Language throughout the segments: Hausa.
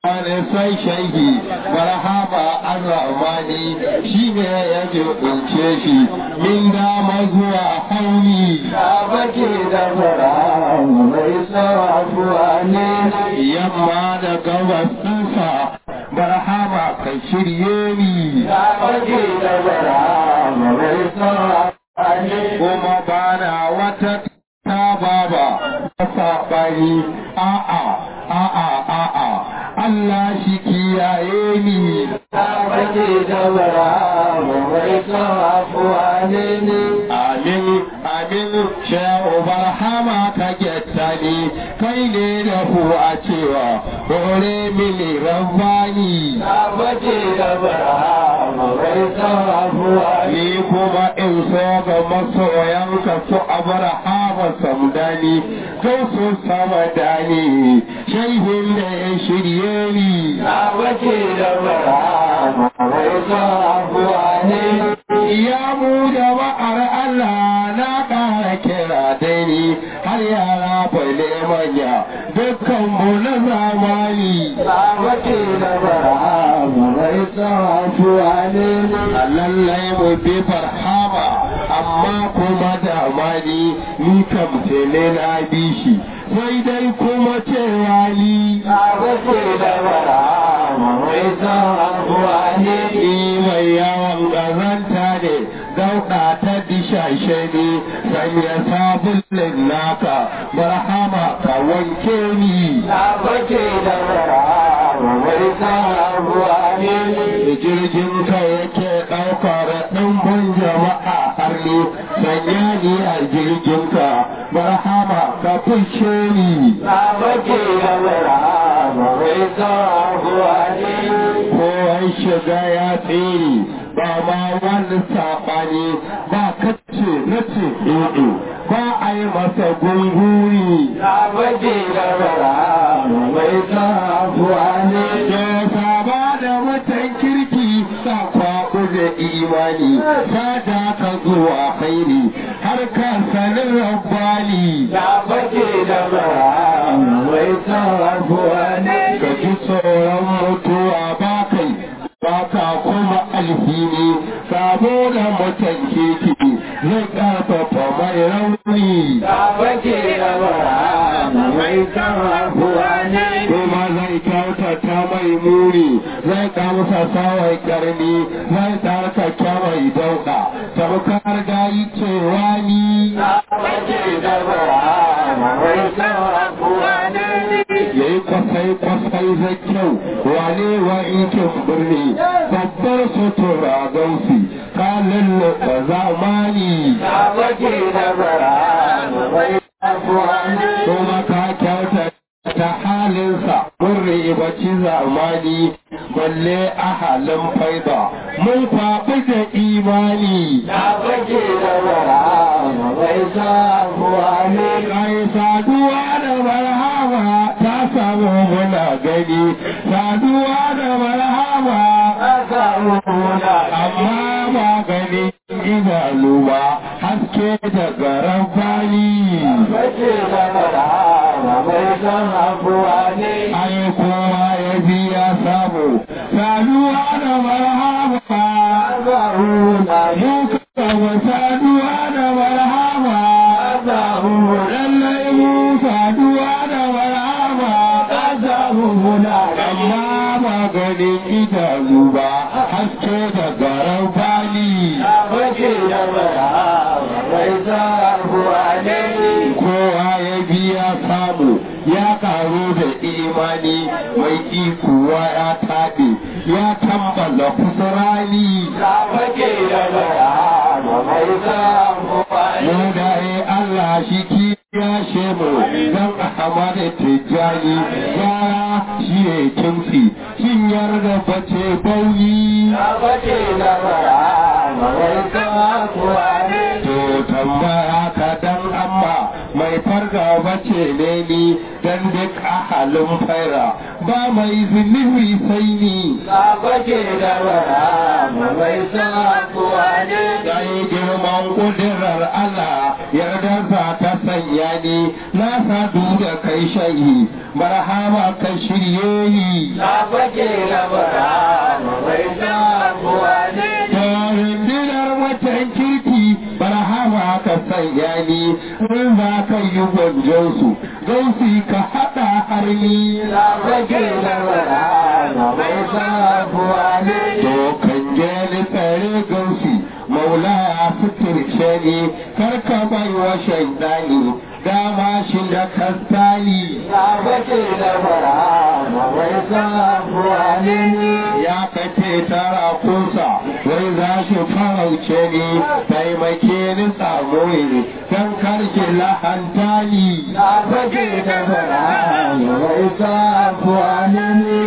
wani sai shaihi barhama arrahmani shi ne ya jibince shi min dama zuwa hauni ya bake da fara mai sarrafuwa ne yamma da gabas ɗinsa barhama ka shirye ni ya bake da fara mai sarrafuwa ne kuma bana wata ta baba ta saɓani a'a a'a a'a Allah shi kiyaye ni ya bake da fara mai sarrafuwa ne ne amin amin shehu barhama ka getta ni kai ne da ku a cewa hore mini rabbani ya bake da fara mai sarrafuwa ne ni kuma in so ga masoyanka su abrahama samdani kai su samadani shaihin da ya shirye ni ya bake da fara mai sarrafuwa ne ya mu jama'ar Allah na ƙara kira dai ni har yara bale manya dukkan mu na zamani Sabake da bara mai sarrafuwa ne a lallai mu bi farhama amma kuma damani ni kam ne na bi shi sai dai kuma cewa ni Sabake da bara mai sarrafuwa ne ni mai yawan ƙazanta ne dauɗa ta dishashe ne sanya sabulin naka marhama ka wanke ni Sabake da bara mai sarrafuwa ne da jirgin ka yake ɗaukar ɗumbin jama'a har ne sanya ni a jirgin ka marhama ka fushe ni Sabake da bara mai sarrafuwa ne kowai shiga ya tsere ba ma wani saɓani ba kace na ce ɗoɗo ba a yi masa gunguri Sabake da bara mai sarrafuwa ne da saba da mutan kirki sa kwaɓu da imani sada ka zuwa khairi har ka sanin rabbani Sabake da bara mai sarrafuwa ne ka ji tsoron mutuwa ba kai ba ka kuma alhini sabo da mutan kirki zai ƙarfafa mai rauni Sabake da bara mai sarrafuwa ne kuma zai kyautata mai muni zai kamsa sawai karni zai tarkake mai dauka tamkar gayi cewa ni Sabake da bara mai sarrafuwa ne ya yi kwasai kwasai zai kyau wane wa inkin birni babbar sutura gausi ka lulluɓa zamani Sabake da bara mai sarrafuwa ne kuma ka kyauta ta halinsa mun ribaci zamani balle a halin faida mun kwaɓi da imani Sabake da bara mai sarrafuwa ne kai saduwa da marhaba ta samu muna gani saduwa da marhaba amma ba gani idanu ba haske daga rabbani Sabake da bara mai sarrafuwa ne ai kowa ya biya samu saduwa da marhaba mu kama saduwa da marhaba lallai mu saduwa da marhaba amma ba ganin idanu ba haske daga rabbani kowa ya biya samu ya karu da imani mai ikuwa ya taɓe ya tambala kusurani mu da Allah shi kiyashe mu don Ahmad Tijjani gara shi ya kimsi shin yarda bace bauni to tambaya ka dan amma mai farga bace ne ni dan duk ahalin faira ba mai zunubi sai ni Dai girman kudirar Allah yarda sa ta sanya ni na sadu da kai shayi marhaba ka shirye ni na fake da barhama mai samuwa ne rundunar watan kirki barhama ka sanya ni in za ka yi gwanjonsu gausi ka haɗa har ni na fake da barhama mai samuwa ne to kan je ni tsare gausi maula ya fitirce ni kar ka bai wa shaidani dama shi da kastani na fake da barhama mai samuwa ne ya kace tara kunsa wai za shi farauce ni taimake ni samu ni don karshe lahanta ni na fake da barhama mai samuwa ne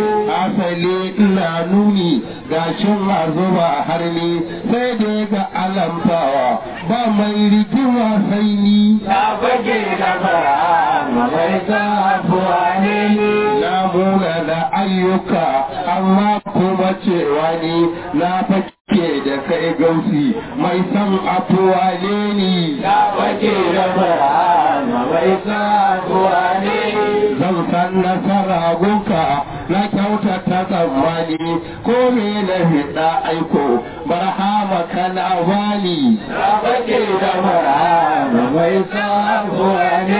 asali ina nuni gashin zuba har ni sai dai ga alamtawa ba mai rigima sai ni na fage da barhama mai samuwa ne na muna da ayyuka amma kuma cewa ni na fake da kai gausi mai san afuwa ne ni na fage da barhama mai samuwa ne zan san nasara gunka na kyautata tsammani ko me na hida aiko barhama kana bani na fage da barhama mai samuwa ne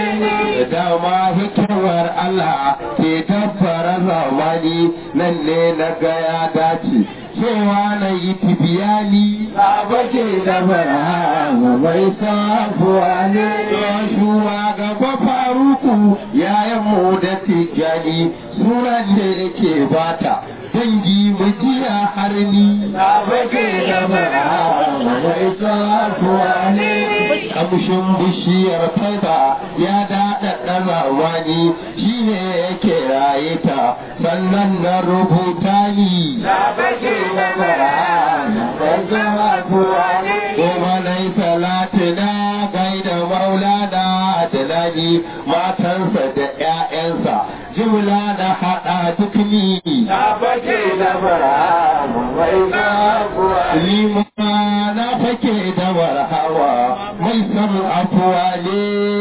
dama hikimar Allah ke tabbara zamani nan ne na ga ya dace cewa na yi tibiyani na fage da barhama mai samuwa ne Joshua gaba faruku yayan mu da tijjani sunan da yake bata dangi mu jiya har ni na fage da barhama mai samuwa ne kamshin bishiyar taiba ya daɗa ɗanawa ni shi ne yake raye ta sannan na rubuta ni na fage da barhama mai samuwa ne kuma na yi salatina gaida maulana adalani matansa da 'ya'yansa jimla na haɗa duk ni na fage da barhama mai samuwa ne lima na fake da warhawa mai san afuwa ne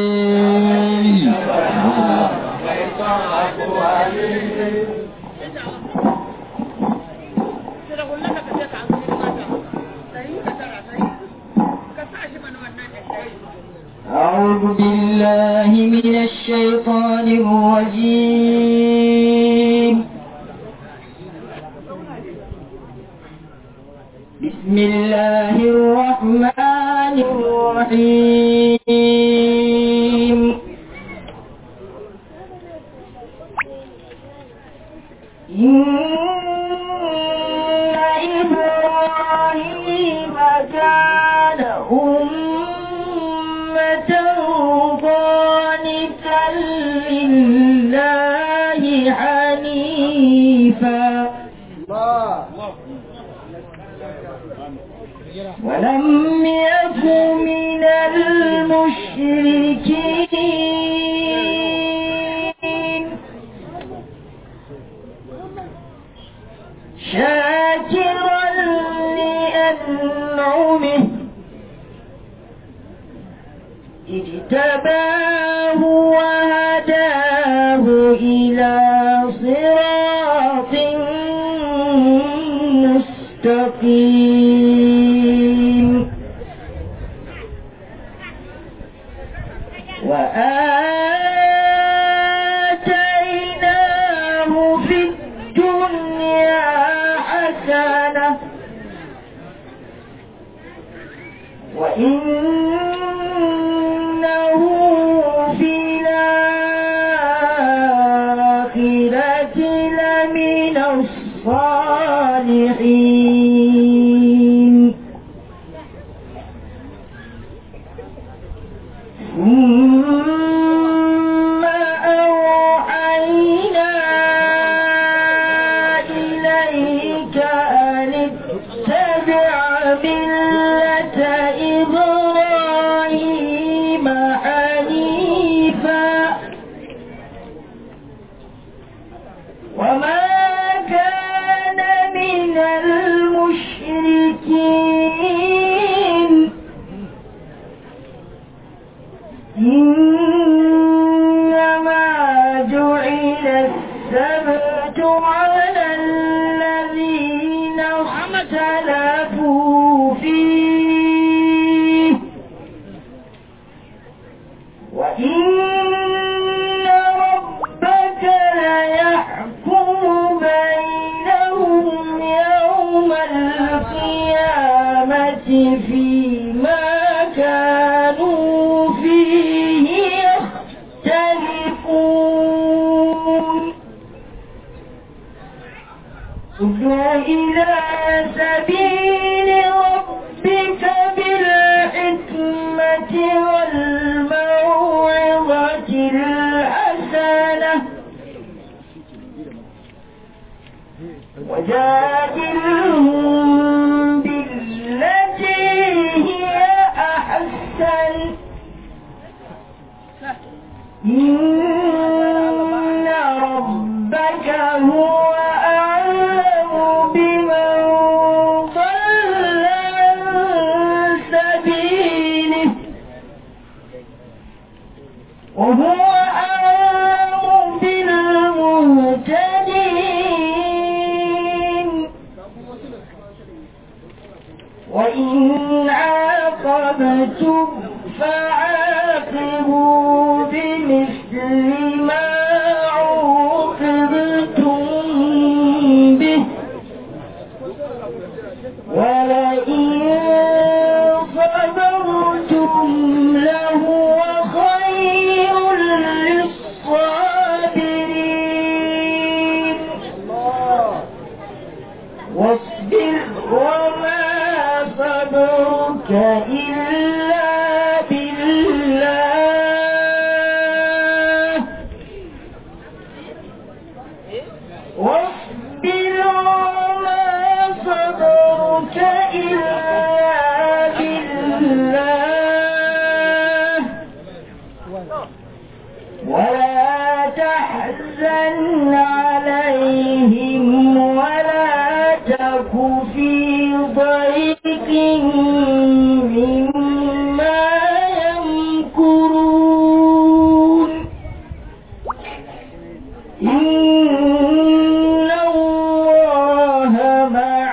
mai samuwa ne أعوذ بالله من الشيطان الرجيم بسم الله الرحمن الرحيم إن إبراهيم كان أمة قانتا لله حنيفا ولم يك من المشركين شاكرا لأنعمه اجتباه وهداه إلى صراط مستقيم وآتيناه في الدنيا حسنة وإنه في الآخرة لمن الصالحين ثم أوحينا إليك أن اتبع ملة إبراهيم حنيفا وما كان من المشركين إن اختلفوا فيه وإن ربك ليحكم بينهم يوم القيامة فيما كانوا فيه يختلفون ادع إلى سبيل ربك بالحكمة والموعظة الحسنة وجادلهم بالتي هي أحسن إن ربك هو أعلم بمن ضل عن سبيله وهو أعلم بالمهتدين وإن عاقبتم فعاقبوا بمثل ما عوقبتم به ولئن صبرتم لهو خير للصابرين واصبر وما صبرك إلا بالله واصبر وما صبرك إلا بالله ولا تحزن عليهم ولا تك في ضيق مما يمكرون إن الله مع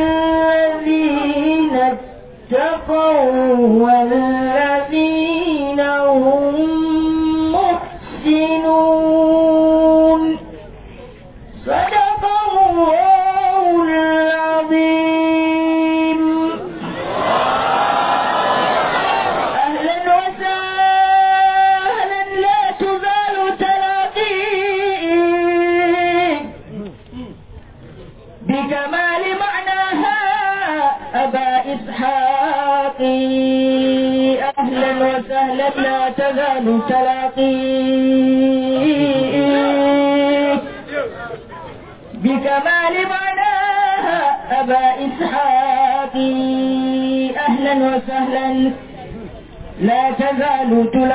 الذين اتقوا والذين هم محسنون صدق الله العظيم أهلا وسهلا لا تزال تلاقيك بكمال معناها أبا إسحاق أهلا وسهلا لا تزال تلاقيك بكمال معناها أبا إسحاق أهلا وسهلا لا تزال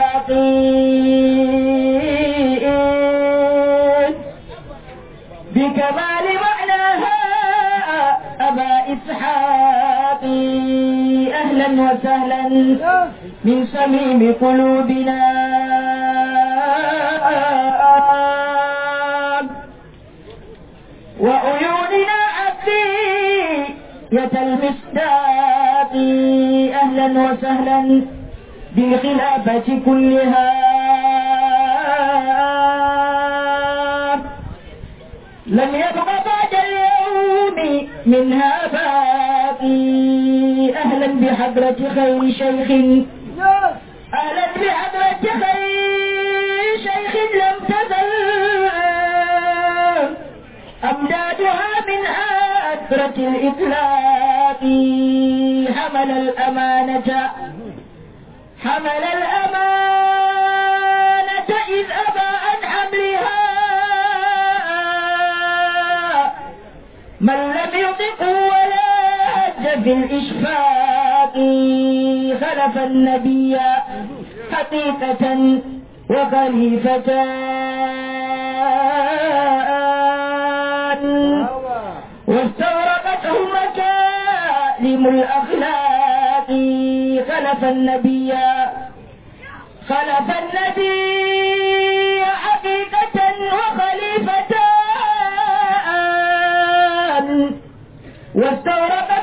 تلاقيك بكمال معناها أبا إسحاق أهلا وسهلا من صميم قلوبنا وعيوننا عقية المصداق أهلا وسهلا بالخلافة كلها لم يبق بعد اليوم منها باقي أهلا بحضرة خير شيخ أهلا بحضرة خير شيخ لم تزل أمدادها من أثرة الإطلاق حمل الأمانة حمل الأمانة إذ أبى عن حملها من لم يطق ولا هج في الإشفاق خلف النبي حقيقة وخليفتان واستغرقته مكارم الأخلاق خلف النبي خلف النبي حقيقة وخليفتان واستغرقت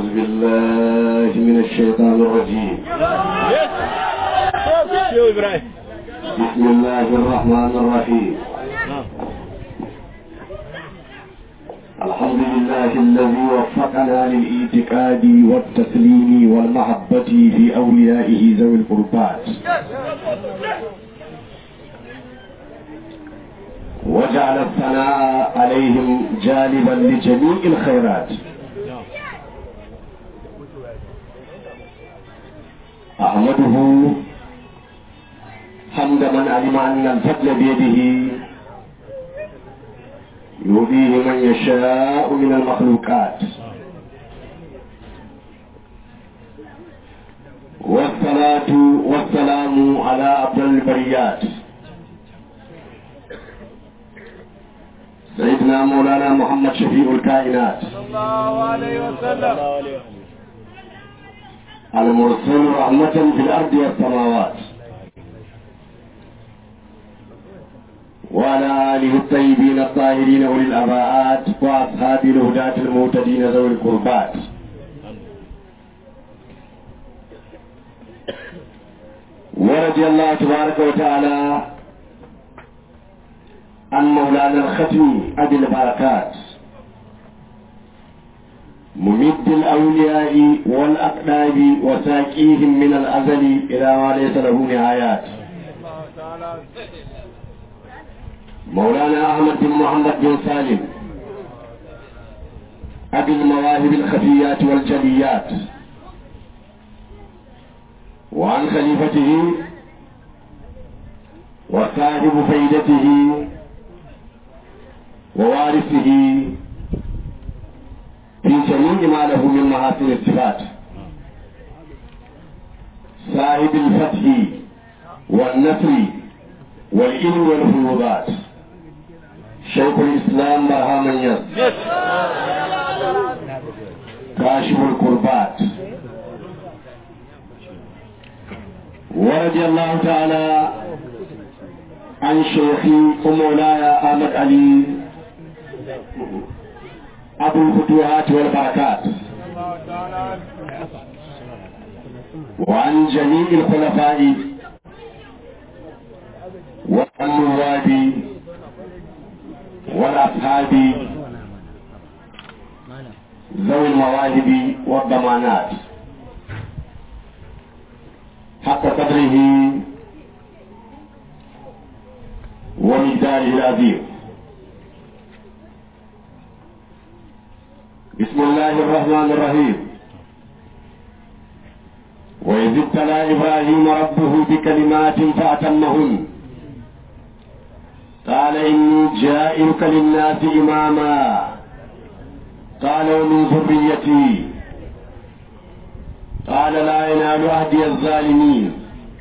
أعوذ بالله من الشيطان الرجيم بسم الله الرحمن الرحيم الحمد لله الذي وفقنا للاعتقاد والتسليم والمحبة في أوليائه ذوي القربات وجعل الثناء عليهم جالبا لجميع الخيرات أحمده حمد من علم أن الفضل بيده يؤذيه من يشاء من المخلوقات والصلاة والسلام على أفضل البريات سيدنا مولانا محمد شفيع الكائنات المرسل رحمة في الأرض والسماوات وعلى آله الطيبين الطاهرين أولي الأباءات وأصحاب الهداة المهتدين ذوي القربات ورضي الله تبارك وتعالى عن مولانا الختم أبي البركات ممد الأولياء والأقداب وساقيهم من الأزل إلى ما ليس له نهايات مولانا أحمد بن محمد بن سالم أبي المواهب الخفيات والجليات وعن خليفته وصاحب فيدته ووارثه في جميع ما له من محاسن الصفات صاحب الفتح والنصر والعلم والفيوضات شيخ الإسلام برهام يس كاشف الكربات ورضي الله تعالى عن شيخي ومولاي أحمد علي أبو الفتوحات والبركات وعن جميع الخلفاء والنواب والأصحاب ذوي المواهب والضمانات حق قدره ومقداره العظيم بسم الله الرحمن الرحيم وإذ ابتلى إبراهيم ربه بكلمات فأتمهن قال إني جائلك للناس إماما قال ومن ذريتي قال لا ينال عهدي الظالمين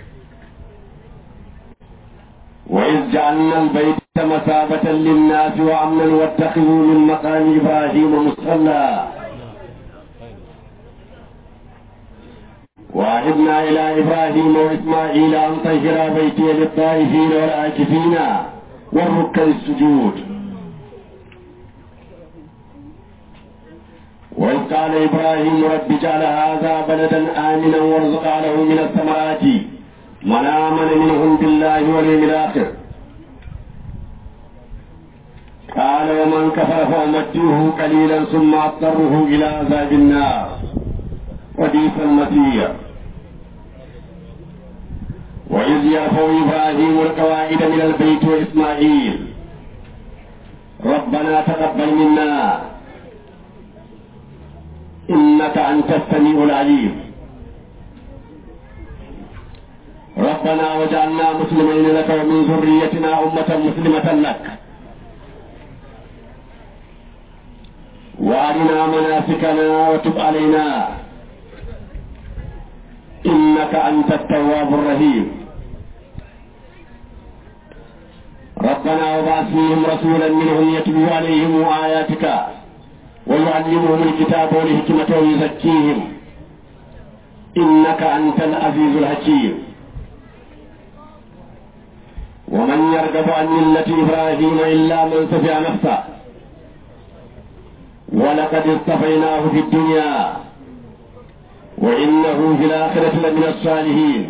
وإذ جعلنا البيت مثابة للناس وأمنا واتخذوا من مقام إبراهيم مصلى وعهدنا إلى إبراهيم وإسماعيل أن طهرا بيتي للطائفين والعاكفين والركع السجود وإذ قال إبراهيم رب اجعل هذا بلدا آمنا وارزق له من الثمرات من آمن منهم بالله واليوم الآخر قال ومن كفر فأمتعه قليلا ثم أضطره إلى عذاب النار وبئس المصير وإذ يرفع إبراهيم القواعد من البيت وإسماعيل ربنا تقبل منا إنك أنت السميع العليم ربنا وجعلنا مسلمين لك ومن ذريتنا أمة مسلمة لك وأرنا مناسكنا وتب علينا إنك أنت التواب الرحيم ربنا وبعث فيهم رسولا منهم يتلو عليهم آياتك ويعلمهم الكتاب والحكمة ويزكيهم إنك أنت العزيز الحكيم ومن يرغب عن ملة إبراهيم إلا من سفع نفسه ولقد اصطفيناه في الدنيا وإنه في الآخرة لمن الصالحين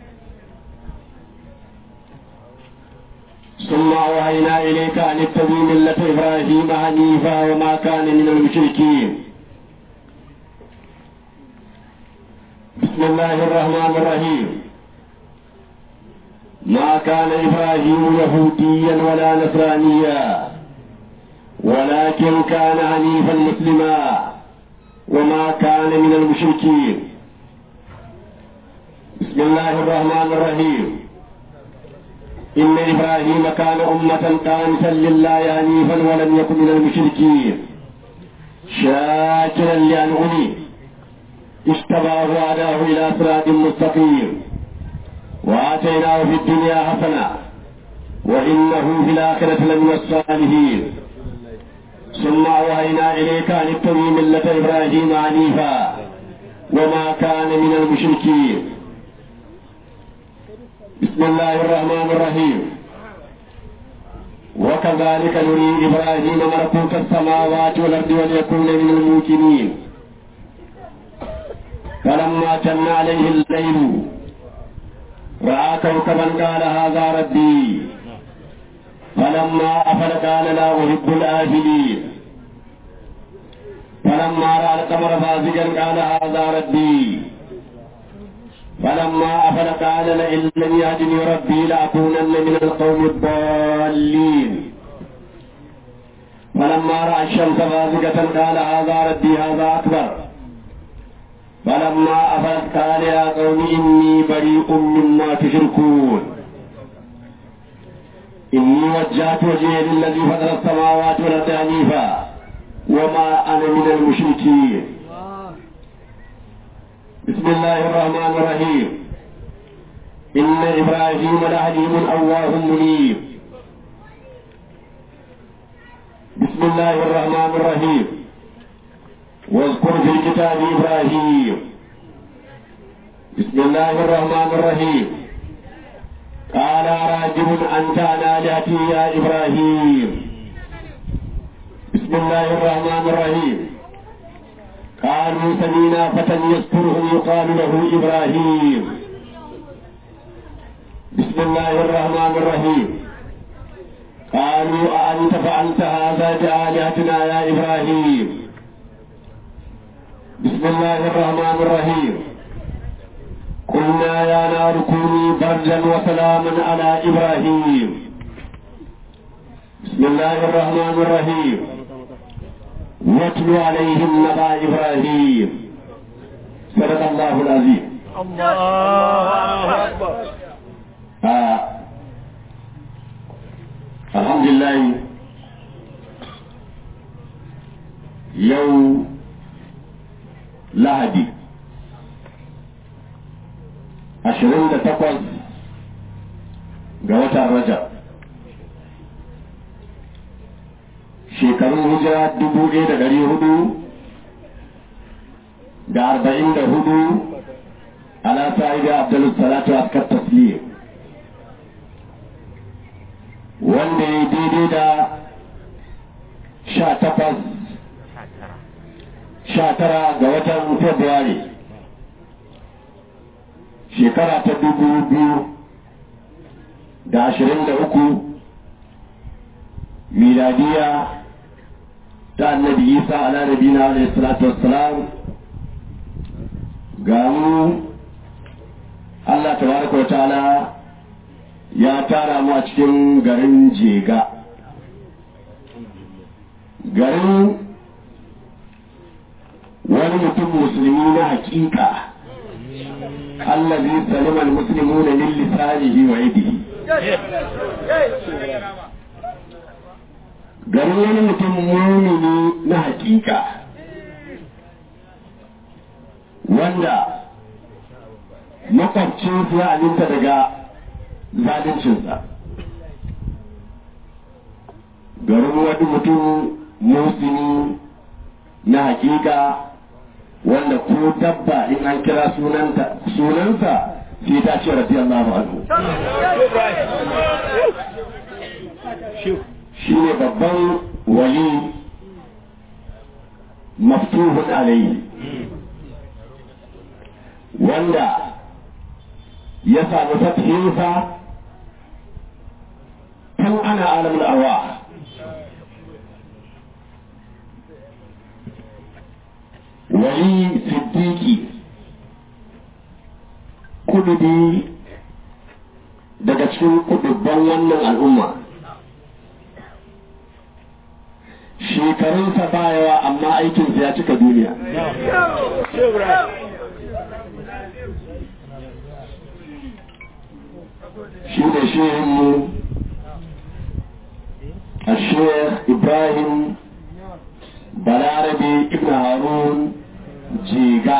ثم أوحينا إليك أن اتبع ملة إبراهيم حنيفا وما كان من المشركين بسم الله الرحمن الرحيم ما كان إبراهيم يهوديا ولا نصرانيا ولكن كان حنيفا مسلما وما كان من المشركين بسم الله الرحمن الرحيم إن إبراهيم كان أمة قانتا لله حنيفا ولم يكن من المشركين شاكرا لأنعمه اشتباه وهداه إلى صراط مستقيم وآتيناه في الدنيا حسنة وإنه في الآخرة لمن الصالحين ثم أوهينا إليك أن اتبع ملة إبراهيم حنيفا وما كان من المشركين بسم الله الرحمن الرحيم وكذلك نري إبراهيم ملكوت السماوات والأرض وليكون من الموقنين فلما جن عليه الليل رأى كوكبا قال هذا ربي فلما أفل قال لا أحب الآفلين فلما رأى القمر فازقا قال هذا ربي فلما أفل قال لئن لم يهدني ربي لأكونن من القوم الضالين فلما رأى الشمس بازغة قال هذا ربي هذا أكبر فلما أفلت قال يا قوم إني بريء مما تشركون إني وجهت وجهي للذي فطر السماوات والأرض حنيفا وما أنا من المشركين بسم الله الرحمن الرحيم إن إبراهيم لحليم أواه منيب بسم الله الرحمن الرحيم واذكر في الكتاب إبراهيم بسم الله الرحمن الرحيم قال راجب أنت عن آلهتي يا إبراهيم بسم الله الرحمن الرحيم قالوا سمينا فتى يذكرهم يقال له إبراهيم بسم الله الرحمن الرحيم قالوا أأنت فعلت هذا بآلهتنا يا إبراهيم بسم الله الرحمن الرحيم قلنا يا نار كوني بردا وسلاما على إبراهيم بسم الله الرحمن الرحيم واتل عليهم نبأ إبراهيم صدق الله العظيم الله أكبر آه. الحمد لله يوم lahadi ashirin da takwas ga watan rajab shekarun hijira dubu ɗaya da ɗari hudu da arba'in da hudu ala sa'idu abdul salatu askar taslim wanda ya daidai da sha takwas sha tara ga watan Fabrairu shekara ta dubu biyu da ashirin da uku miladiya ta annabi isa ala nabina alayhi salatu wassalam ga mu Allah tabaraka wa ta'ala ya tara mu a cikin garin jega garin wani mutum musulmi na hakika allazi salima almuslimuna min lisanihi wa yadihi garin wani mutum mumini na hakika wanda makwabcinsa ya aminta daga zaluncinsa garin wani mutum musulmi na hakika wanda ko dabba in an kira sunanta sunansa sai ta ce radiyallahu anhu shi ne babban wali maftuhun alayhi wanda ya samu fatihinsa tun ana alamun arwa wali siddiki kudubi daga cikin kudubban wannan al'umma shekarunsa ba yawa amma aikinsa ya cika duniya shi da shehinmu a shekh ibrahim balarabe ibn harun jiga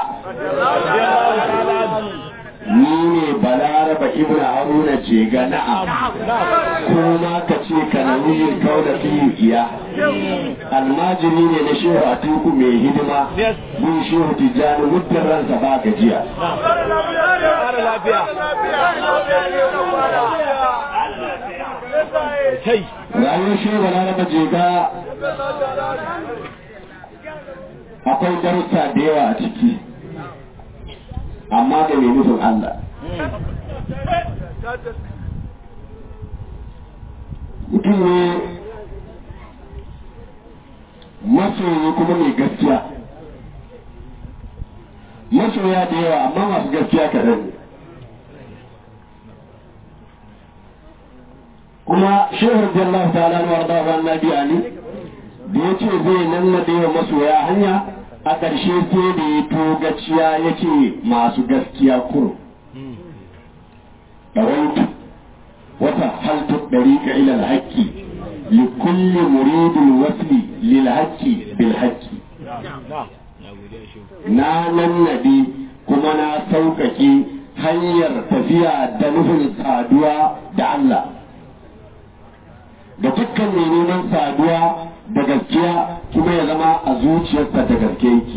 ni ne balaraba ibn haruna jiga na'am kuma ka ce ka nauyin kauna fiye iya almajiri ne na shehu a tuku mai hidima bin shehu tijjani muddin ransa ba gajiya rayuwar shehu balaraba jiga akwai darussa da yawa a ciki amma da mai nufin Allah mutum ne masoyi kuma mai gaskiya masoya da yawa amma masu gaskiya kaɗan ne kuma shehu jallahu ta'ala na warda wa annabi ali da ya ce zai nannade wa masoya hanya a ƙarshe sai da ya togaciya ya ce masu gaskiya kuro ɗawaitu wata haltu ɗariƙa ilal haƙƙi li kulli muridin wasli lil haƙƙi bil haƙƙi na nannade kuma na sauƙaƙe hanyar tafiya da nufin saduwa da Allah da dukkan mai neman saduwa da gaskiya kuma ya zama a zuciyarsa da gaske yake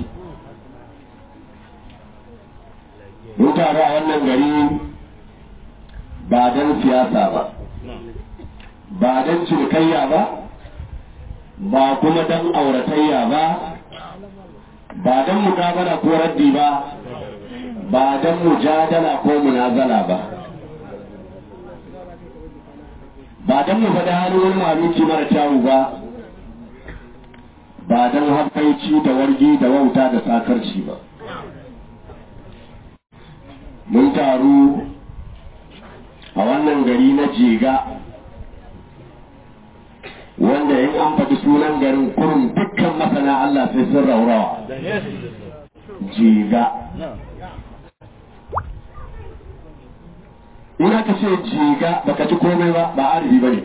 mun taru a wannan gari ba don siyasa ba ba don cinikayya ba ba kuma don auratayya ba ba don mukabala ko raddi ba ba don mujadala ko munazala ba ba don mu faɗi halin wani maluki mara kyawu ba ba don haifaici da wargi da wauta da sakarci ba mun taru a wannan gari na jega wanda in an faɗi sunan garin kurum dukkan masana Allah sai sun raurawa jega in aka ce jega baka ci komai ba ba arziki ba ne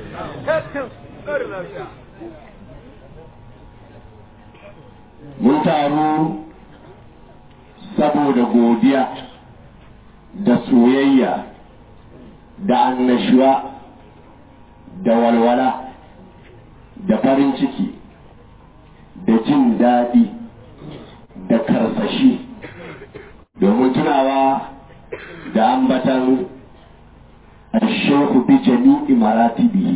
mun taru saboda godiya da soyayya da annashuwa da walwala da farin ciki da jin daɗi da karsashi domin tunawa da ambatan الشيخ بجميع مراتبه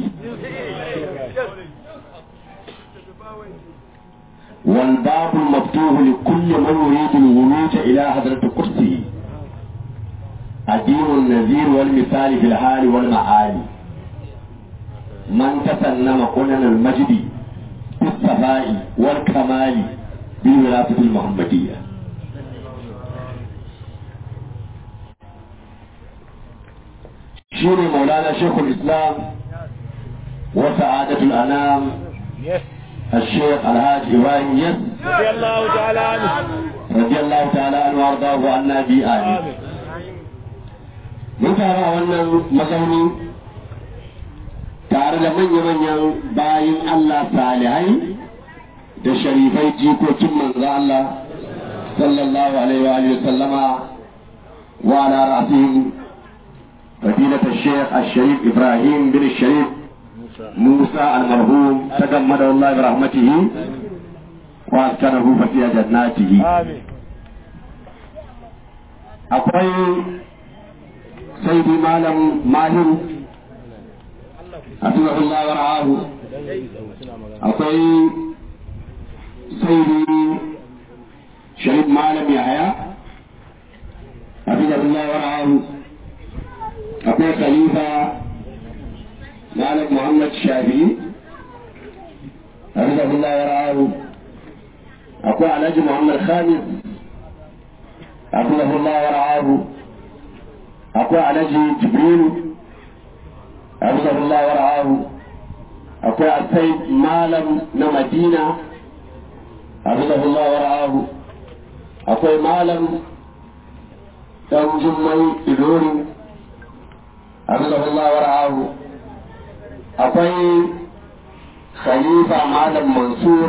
والباب المفتوح لكل من يريد الولوج إلى حضرة قدسه الدين النذير والمثال في الحال والمعالي من تسنم قنن المجد بالصفاء والكمال بالولاية المحمدية شيري مولانا شيخ الإسلام وسعادة الأنام الشيخ الحاج إبراهيم يس رضي الله تعالى عنه رضي الله تعالى عنه وارضاه عنا بآله mun taru a wannan mazauni tare da manya-manyan bayin Allah salihai da sharifai jikokin manzo Allah sallallahu alaihi wa alihi wa sallama wa ala ra'sihim فضيلة الشيخ الشريف إبراهيم بن الشريف موسى المرحوم تجمده الله برحمته وأسكنه فسيح جناته آمين akwai saidi malam mahir hafizahullah wa ra'ahu akwai saidi sharif malam yahaya Allah wa ra'ahu akwai khalifa malam Muhammad Shafi'i حفظه الله ورعاه أقول على محمد خالد حفظه الله ورعاه أقول على جبريل حفظه الله ورعاه أقول السيد مالم نمدينة حفظه الله ورعاه أقول مالم تنجمي إلوري حفظه الله ورعاه أقول خليفة معلم منصور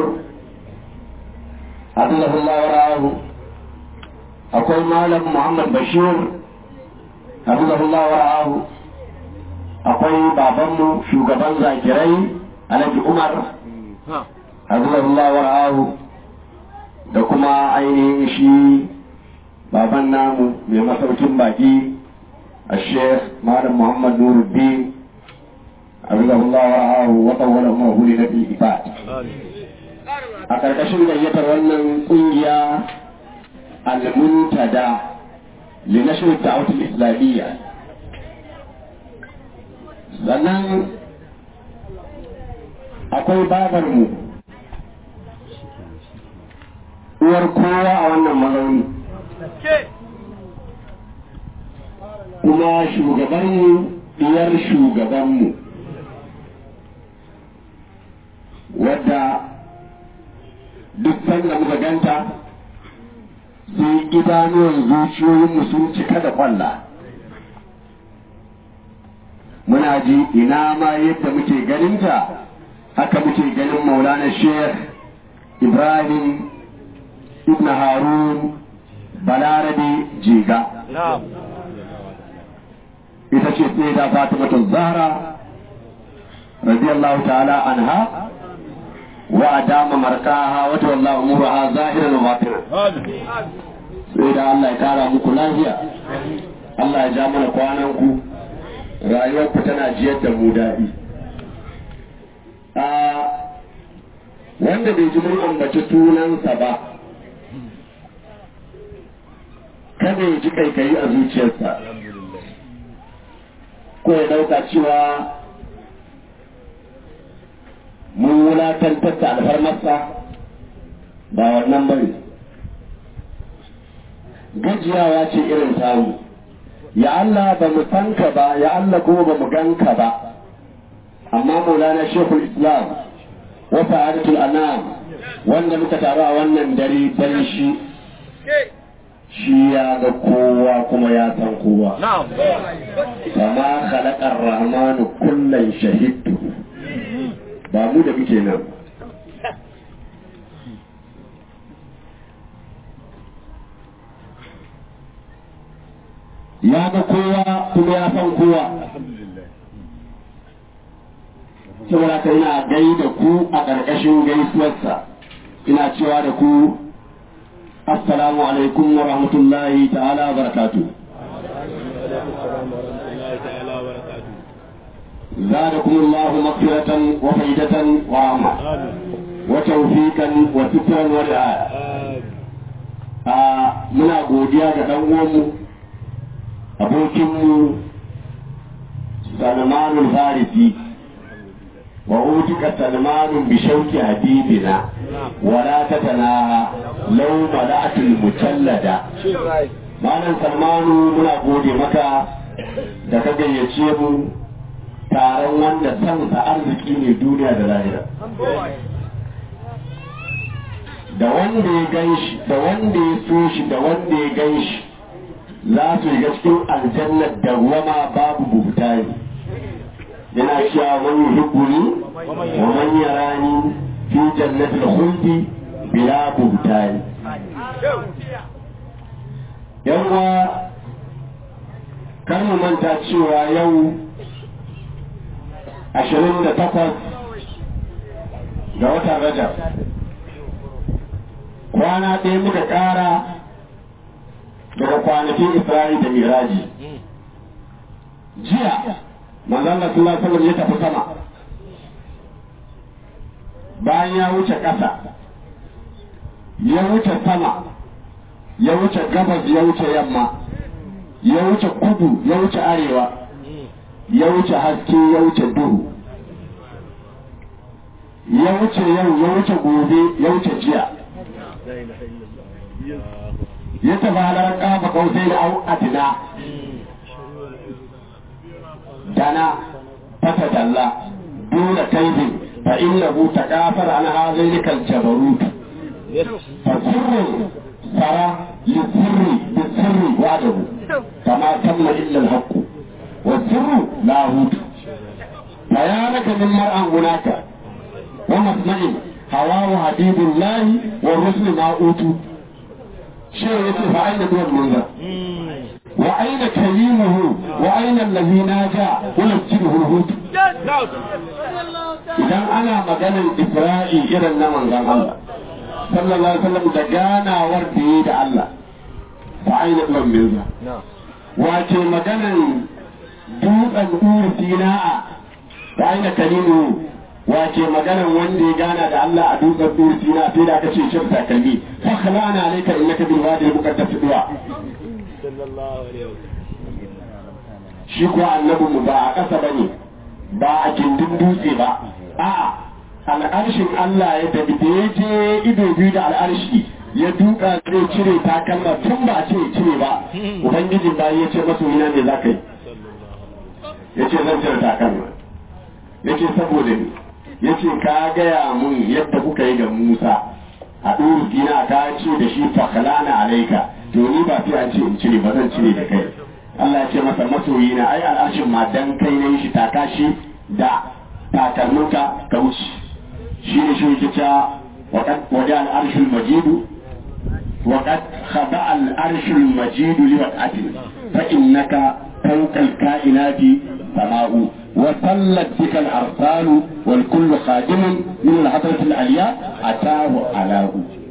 حفظه الله ورعاه أقول معلم محمد بشير حفظه الله ورعاه أقول بابامو شوغبان زاكري alhaji umar hafizahullah wara'ahu da kuma ainihin shi baban namu mai masaukin baki a sheikh malam muhammad nuruddin hafizahullah wara'ahu wa tawwala umar huli na fil ifat a karkashin gayyatar wannan kungiya al-muntada li nashr ad-da'wah al-islamiyya sannan akwai babarmu uwar kowa a wannan mazauni kuma shugabanmu diyar shugabanmu wadda duk sanda muka ganta sai idanuwan zuciyoyinmu sun cika da kwalla muna ji ina ma yadda muke ganinta haka muke ganin maulana sheikh ibrahim ibn harun balarabe jiga ita ce sai da fatimatu zahra radiyallahu ta'ala anha wa adama markaha wa tawalla umuraha zahiran wa batinan sai da Allah ya kara muku lafiya Allah ya ja mana kwanan ku rayuwarku tana jiyar da mu daɗi wanda bai ji mun ambaci sunansa ba kada ya ji kaikayi a zuciyarsa ko ya dauka cewa mun wulatantar da alfarmarsa ba wannan bane gajiyawa ce irin samu ya Allah ba mu san ka ba ya Allah kuma ba mu gan ka ba amma maulana shekul islam wa sa'adatul anam wanda muka taru a wannan dare dan shi shi ya ga kowa kuma ya san kowa kama khalaqar rahmanu kullan shahidtu ba mu da muke nan ya ga kowa kuma ya san kowa saboda ka ina gai da ku a ƙarƙashin gaisuwarsa ina cewa da ku assalamu alaikum wa rahmatullahi ta'ala wa barakatu زادكم الله مغفرة وفيدة ورحمة وتوفيقا وسترا ورعاية muna godiya ga ɗan uwanmu abokinmu salmanul farisi وأوتك سلمان بشوك حبيبنا ولا تتناهى لو ملأت المجلدة Malam Salmanu muna gode maka da ka gayyace mu taron wanda sansa arziki ne duniya da lahira. Da wanda ya gan shi, da wanda ya so shi, da wanda ya gan shi za su shiga cikin aljannar da wama babu buhutani. yana cewa man yuhibbuni wa man yarani fi jannatil khuldi bila buhtani yawa kar mu manta cewa yau ashirin da takwas ga watan rajab kwana ɗaya muka ƙara daga kwanakin isra'i da miraji jiya manzon Allah sallallahu alaihi wasallam ya tafi sama bayan ya wuce ƙasa ya wuce sama ya wuce gabas ya wuce yamma ya wuce kudu ya wuce arewa ya wuce haske ya wuce duhu ya wuce yau ya wuce gobe ya wuce jiya ya tafi halar kafa kausai da au adina dana fata dalla dole kaidin fa innahu taqafar an hadhihi kal jabarut fa sirru sara li sirri bi sirri wa'dahu kama tamma illa al haqq wa sirru la hut bayanaka min mar'an hunaka wa masma'in hawahu habibullahi wa rusulu ma utu shi yace fa aina duwan munzar وأين كريمه وأين الذي ناجى ونسجده الهود إذا أنا مجانا إسرائي إلى النمن الله صلى الله عليه وسلم دقانا وردي دا الله فأين ابن ميزة وأتي مجانا دوء الأور سيناء فأين كريمه wace maganan wanda ya gana da Allah a dutsen dur sina sai da aka ce shirka kalli fa khalana alayka innaka bil wadi al muqaddas duwa shi kuwa annabin mu ba a ƙasa bane ba a gindin dutse ba a'a al'arshin Allah ya tafi da ya je ido biyu da al'arshi ya duka zai cire takalma tun ba a ce cire ba ubangijin bayan ya ce masoyina ne za ka yi ya ce zan cire takalma ya ce saboda ni ya ce ka gaya mun yadda kuka yi da Musa a ɗuru dina ka ce da shi fakalana alaika to ni ba sai an ce in cire ba zan cire da kai Allah ya ce masa masoyi na ai al'arshin ma dan kai ne shi taka shi da takalminka ka wuce shi ne shi yake cewa waqad wada al'arshul majidu وقد خضع العرش المجيد لوقعته فإنك فوق الكائنات سماء وصلت بك الأرسال والكل خادم من الحضرة العليا أتاه علاء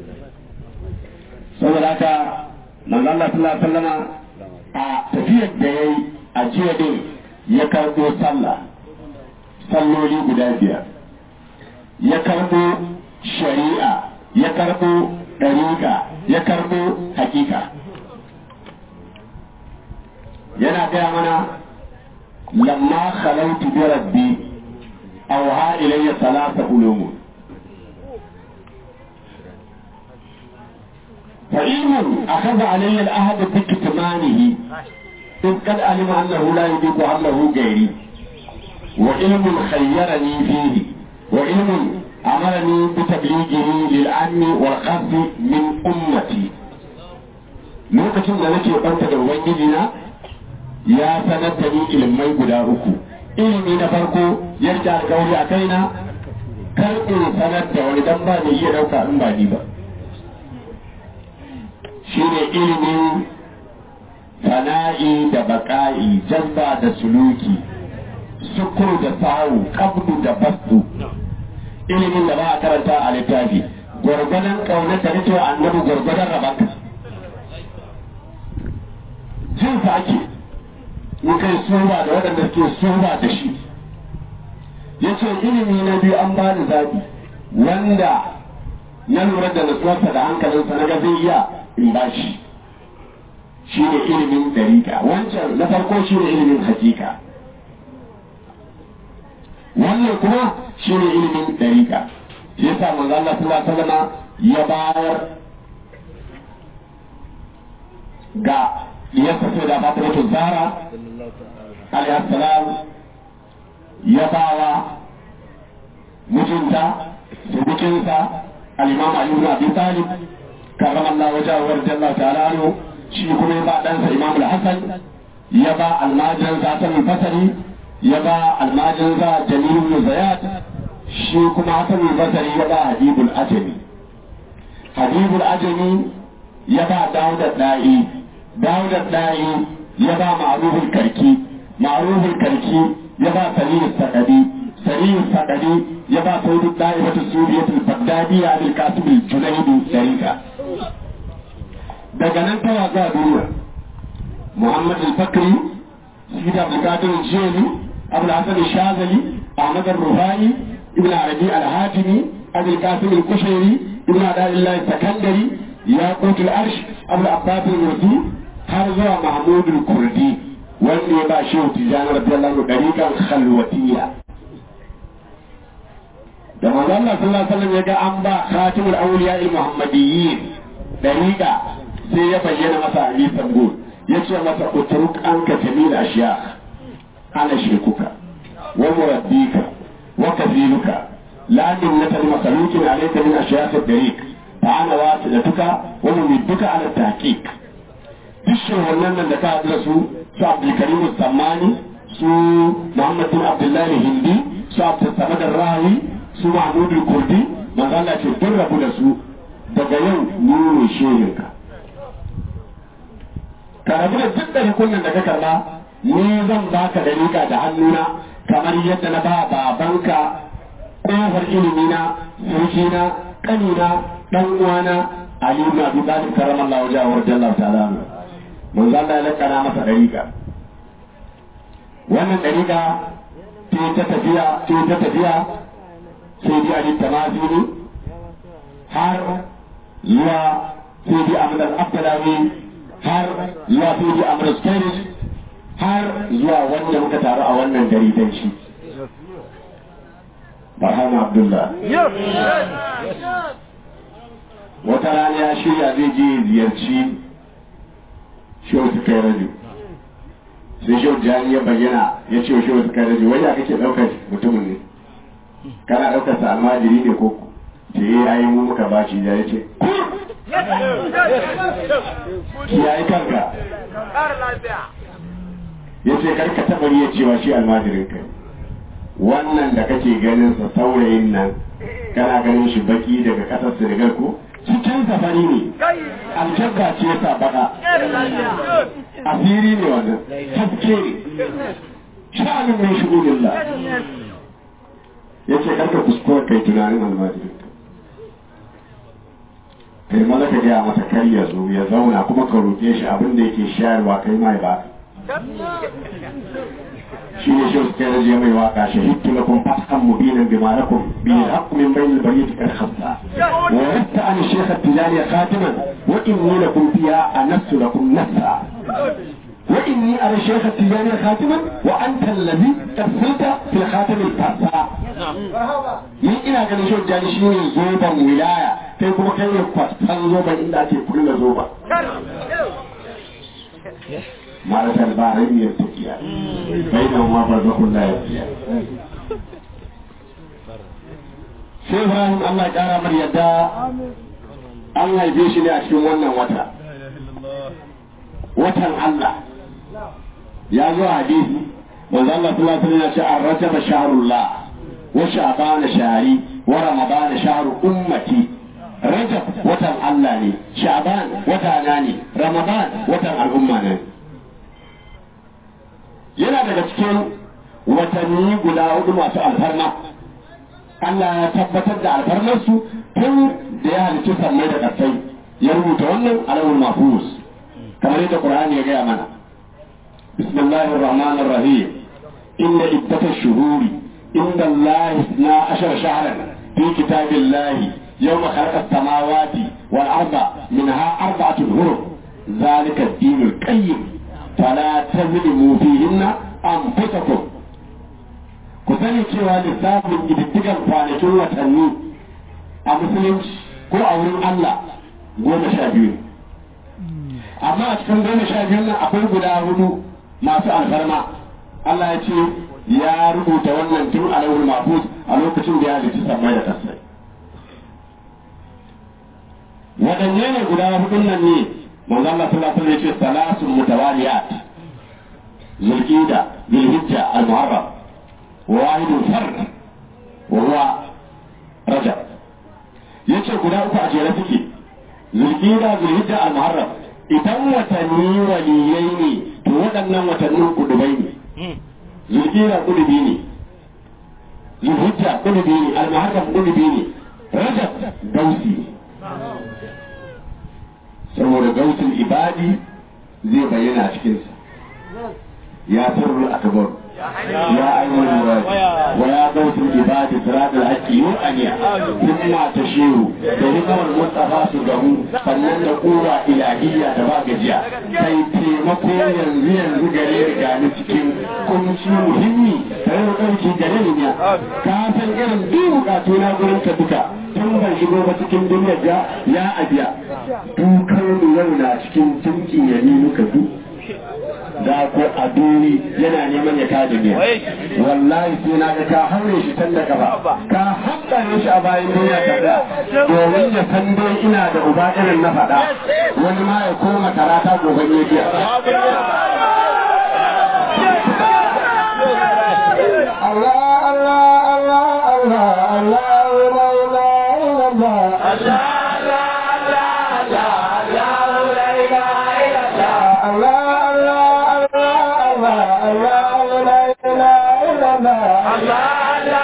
saboda haka manzo Allah sallallahu alaihi wasallama a tafiyar da yayi a jiya din ya karbo sallah salloli guda biyar ya karbo shari'a ya karbo dariƙa ya karbo hakika yana gaya mana lamma khalautu bi rabbi awha ilayya salasa ulumun فعلم أخذ علي العهد بكتمانه إذ قد علم أنه لا يضيق عمله غيري وعلم خيرني فيه وعلم أمرني بتبليغه للعام والخاص من أمتي lokacin da nake banta da ubangijina ya sanar da ni ilimai guda uku ilimi na farko yadda alkawari a kaina kar in sanar da wani dan ba mai iya dauka in ba ni ba shine ilimin fana'i da baƙa'i jazba da suluki sukur da sahu kabdu da basu ilimin da ba a karanta a littafi gwargwadon ƙaunar da nake annabi gwargwadon rabanka jin sa ake in kai suba da waɗanda suke suba da shi ya ce ilimi na biyu an bani zaɓi wanda na lura da nutsuwarsa da hankalinsa na ga zai iya in ba shi shi ne ilimin dariƙa wancan na farko shi ne ilimin hakika wannan kuma shi ne ilimin dariƙa shi yasa manzo Allah sallallahu alaihi wasallam ya bayar ga diyarsa sai da Fatimatu Zahra alaihi salam ya bawa mijinta subukinsa al-Imam Ali ibn Abi Talib karrama Allah wajahu wa radiyallahu ta'ala anhu shi kuma ya ba ɗansa Imam al-Hasan ya ba almajiransa Hassan al-Basri ya ba almajiransa Jamil ibn Zayat shi kuma Hassan al-Basri ya ba Habibul Ajami Habibul Ajami ya ba Dawud al-Da'i Dawud al-Da'i ya ba Ma'ruf al-Karki Ma'ruf al-Karki ya ba Salim al-Saqadi Salim al-Saqadi ya ba Sayyid al-Da'ifatu Suriyat al-Baghdadi Abul Qasim al-Junaidi Sharika daga nan tawa za duniya Muhammad al-Bakri Sidi Abdul Qadir al-Jili Abdul Hasan al-Shazali Ahmad al-Rufai Ibn Arabi al-Hatimi Abdul Qasim al-Kushairi Ibn Adalillah al-Sakandari Yaqut al-Arsh Abdul Abbas al-Mursi har zuwa mahmudul kurdi wanda ya ba shehu tijjani radiyallahu anhu dariƙan khalwatiyya da manzo Allah sallallahu alaihi wasallam ya ga an ba khatimul awliya al muhammadiyyin dariqa sai ya bayyana masa ali sambul ya ce masa utruk anka jamil ashiya ana shekuka wa murabbika wa kafiluka la minnata li makhluqin alayka min ashiya ad-dariq fa ana wasilatuka wa mumidduka ala tahqiq dukkan wannan nan da ka haɗu da su su abdulkarim sammani su muhammad bin abdullahi hindi su abdul samad rahi su mahmudul kurdi manzo Allah ce duk rabu da su daga yau ni ne shehinka ka rabu da duk ɗari kunnan da ka karba ni zan baka dariƙa da hannuna kamar yadda na ba babanka ƙofar ilimina surkina ƙanina ɗan uwana Ali ibn Abi Talib karramallahu wajhahu wa radiyallahu ta'ala anhu manzo Allah ya lakana masa dariƙa wannan dariƙa ce ta tafiya ce ta tafiya sai dai Ali Tamazini har zuwa sai dai Ahmad al-Abdalawi har zuwa sai dai Ahmad al har zuwa wanda muka taru a wannan gari dan shi Barhama Abdullah wata rana ya shirya zai je ziyarci shehu su kai rajo sai shehu jani ya bayyana ya ce wa shehu su kai rajo wanda kake ɗaukar mutumin ne kana ɗaukar sa almajiri ne ko ce yi ayi mu muka ba shi ya ce kiyaye kanka ya ce karka taɓa ya cewa shi almajirin kai wannan da kake ganin sa saurayin nan kana ganin shi baki daga ƙasar Senegal ko cikin safari ne aljabba ce ya baka asiri ne wannan haske ne sha'anin mai shigo lillah ya ce karka kuskura kai tunanin almajirin kai maza ka gaya masa kar ya zo ya zauna kuma ka roƙe shi abin da yake shayarwa kai ma ya baka shi ne shi suka yaje mai waka shahidtu lakum fathan mubinan bima lakum bi haqq min bayn al bariyati kad khassa wa yatta an shaykh at-tijani khatiman wa inni lakum fiha anassu lakum nassa wa inni ara shaykh at-tijani khatiman wa anta alladhi tafsita fi khatam al-fasa ni ina ganin shi jani shi ne zoban wilaya kai kuma kai ne kwastan zoban inda ake kulla zoba معرفة البحرين يلتقيان بينهما برزخ لا يبقيان sai Ibrahim Allah ya kara mar yadda an haife shi ne a cikin wannan wata watan Allah ya zo hadisi manzo Allah sallallahu alaihi wasallam ya ce ar-rajab shahrullah wa sha'ban shahri wa ramadan shahru ummati rajab watan Allah ne sha'ban wata na ne ramadan watan al'umma ne yana daga cikin watanni guda hudu masu alfarma Allah ya tabbatar da alfarmarsu tun da ya halicci sammai da ƙasai ya rubuta wannan alawul mafus kamar yadda Qur'ani ya gaya mana bismillahir rahmanir rahim inna iddatash shuhuri inda Allah na ashar shahran fi kitabillahi yawma khalaqa as-samawati wal arda minha arba'atun hurum ذلك الدين القيم فلا تظلموا فيهن أنفسكم ku sani cewa lissafin ƙididdigan kwanakin watanni a musulunci ko a wurin Allah goma sha biyu amma a cikin goma sha biyu nan akwai guda hudu masu alfarma Allah ya ce ya rubuta wannan tun a lauhul mahfuz a lokacin da ya halitta sammai da kasai waɗanne ne guda hudun nan ne manzo Allah sallallahu alaihi wasallam ya ce salasun mutawaliyat zulqida zulhijja al-muharram وواحد فرد وهو رجب yace guda uku a jere suke zulkida zulhijja al-muharram idan watanni waliyai ne to waɗannan watannin kudubai ne zulkida kudubi ne zulhijja kudubi ne al-muharram kudubi ne rajab gausi ne saboda gausin ibadi zai bayyana a cikinsa ya sirru akbar يا أيها الواد ويا قوس العباد صراط الحق يوأنيا ثم تشير بهكم المصطفى سجه sannan da kowa ilahiyya da ba gajiya kai taimako yanzu yanzu gare ni gani cikin kunci muhimmi tare da ɗauki gare ni ya ka san irin duk bukatu na gurin ka duka tun ban shigo ba cikin duniyar ga ya abiya dukkan mu yau na cikin tunki ya ni muka duk da ko a duni yana neman ya kada ne wallahi sai na ga ka haure shi can da gaba ka haɗa shi a bayan duniya ka da domin ya san dai ina da uba irin na faɗa wani ma ya koma karata gobe ne biya Allah Allah Allah Allah Allah la ilaha illallah Allah Allah Allah Allah Allah la ilaha illallah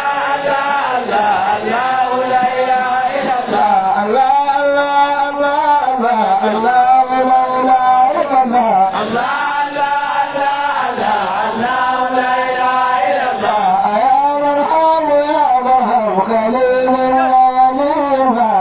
Allah Allah Allah Allah Allah la ilaha illallah يا مرحب يا مرحب خليل الله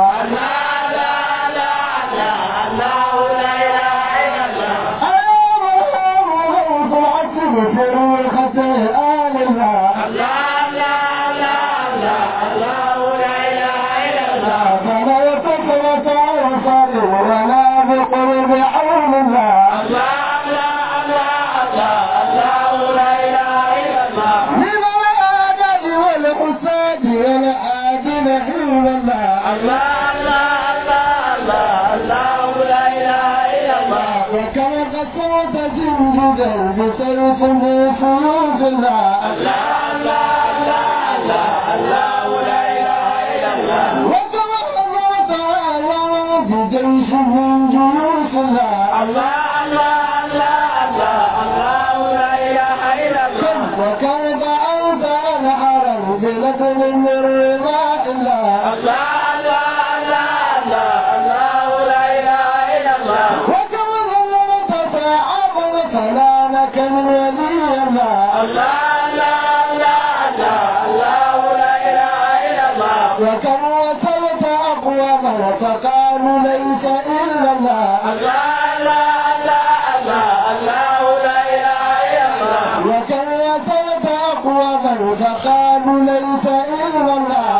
وكما قصرت جنجدا بسيف بسيوف الله وكما قصرت على بجيش من جيوش الله وكما دعوت على حرم بلدن من رضا الله وكما ظلمت فعظم كلامك من ولي الله وكم وصلت أقواما فقالوا ليس إلا الله وكم وصلت أقواما فقالوا ليس إلا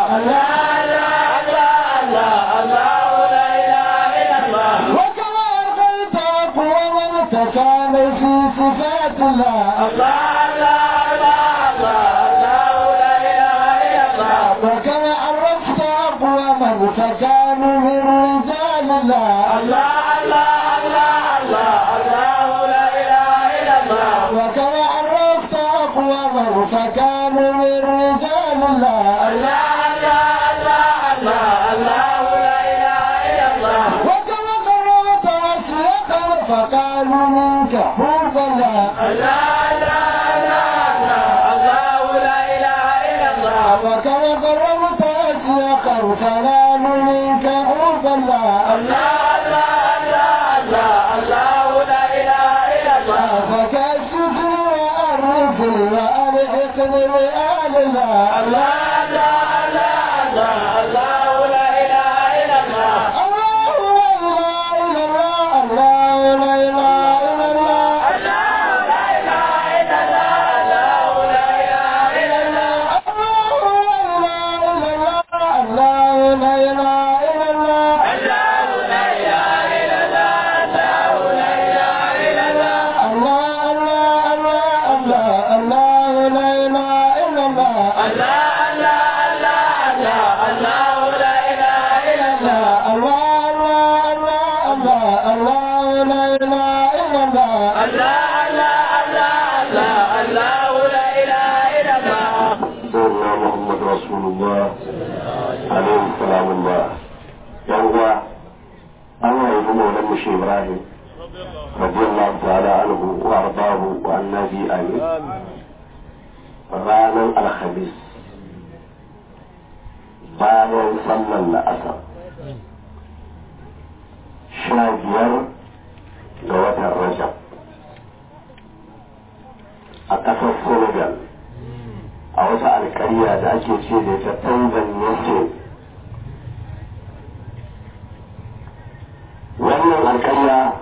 الله وكم أرقلت أقواما فكانوا في صفات الله وكم عرفت أقواما فكانوا من رجال الله وكم عرفت أقواما فكانوا من رجال الله وكم قرأت أشياخا فقالوا منك حب الله وكم قرأت أشياخا فقالوا منك حب الله فكشف وأرف وألحقني بآل الله الله لا إله إلا الله الله لا إله إلا الله الله لا إله إلا الله الله الله الله الله الله لا إله إلا الله الله الله الله الله الله لا إله إلا الله سيدنا محمد رسول الله عليه السلام الله يوم الله يقول مولانا مش إبراهيم رضي الله تعالى عنه وأرضاه وعنا به آمين ranar alhamis bayan sallar la'asar sha biyar ga watan rajab a ƙasar senegal a wata alƙarya da ake ce da ta tanzania ce wannan alƙarya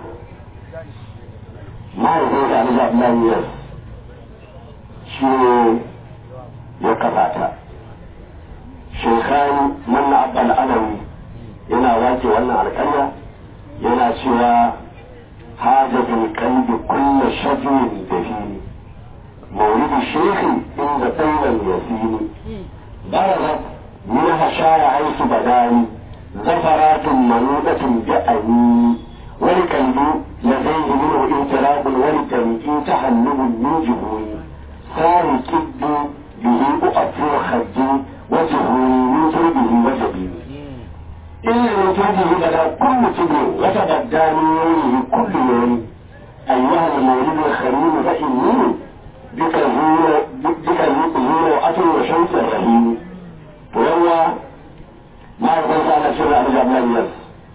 mahaifin da alhaji abdullahi yas shi ne ya kafa ta shekani manna abbal alawi yana wake wannan alƙarya yana cewa haja bil qalbi kullu shajwin dafini مولد الشيخ عند طيب الياسين برزت منها شارع عيش بداني زفرات منوطة بأني ولكلب لديه منه انتراب ولكلب تحلب من جهوني صار كد به أؤثر خدي وجهوني من تربه وجبيني إلا من تربه بدا كل تبر وتبدى من يومه كل يوم أيها المولد الخليل فإني بك زور بك زور أتر وشمس الرحيم ويوى ما يقول على سر أبو جبل الناس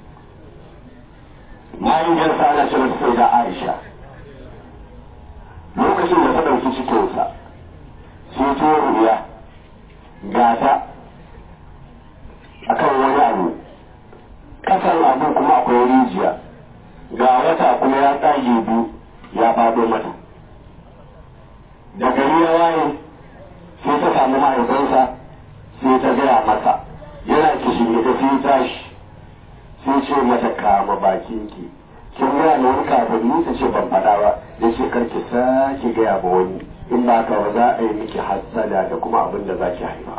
ما يجلس على سر السيدة عائشة lokacin da ta ɗauki cikinsa sai ta ruya gata akan wani abu ƙasan abu kuma akwai rijiya ga wata kuma ya tsage biyu ya faɗo mata da gari ya waye sai ta samu mahaifinsa sai ta gaya masa yana kishin da sai tashi sai ce mata kama bakinki kin gaya na wani kafin ni ta ce ban faɗa ba ya ce karki sake gaya ba wani in ba ka ba za a yi miki hassada da kuma abin da za ki haifa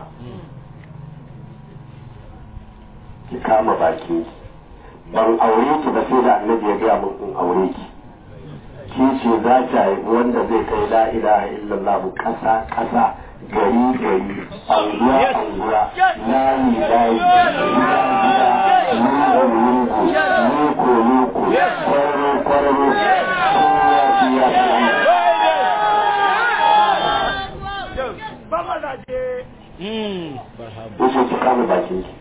ki kama bakinki ban aure ki ba sai da annabi ya gaya min in aure ki ki ce za ta haifi wanda zai kai la ilaha illallah kasa kasa gari gari anguwa anguwa layi layi gida gida lungu lungu loko loko kwararo kwararo kowa biya Wuce ki kama bakin ki.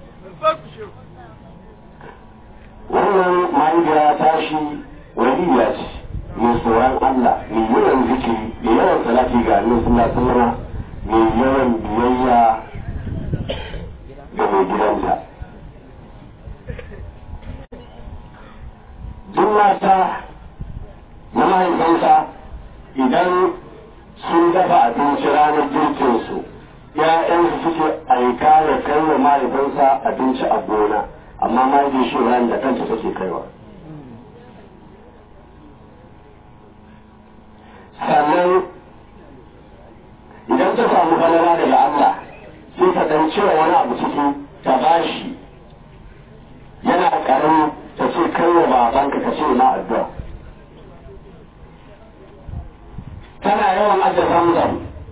Wannan mahaifiya tashi waliya ce. mai tsoron Allah mai yawan zikiri mai yawan salati ga annabi sallallahu alaihi wasallam mai yawan biyayya ga mai gidanta duk mata na mahaifansa idan sun dafa abinci ranar girkinsu ‘ya'yansu suke aika da kai wa mahaifansa abinci a gona amma mahaifin shi ran da kanta take kaiwa sannan idan ta samu falala daga Allah sai ta dan cire wani abu ciki ta bashi yana karami ta ce kai wa babanka ka ce na addu'a tana yawan aje zamzam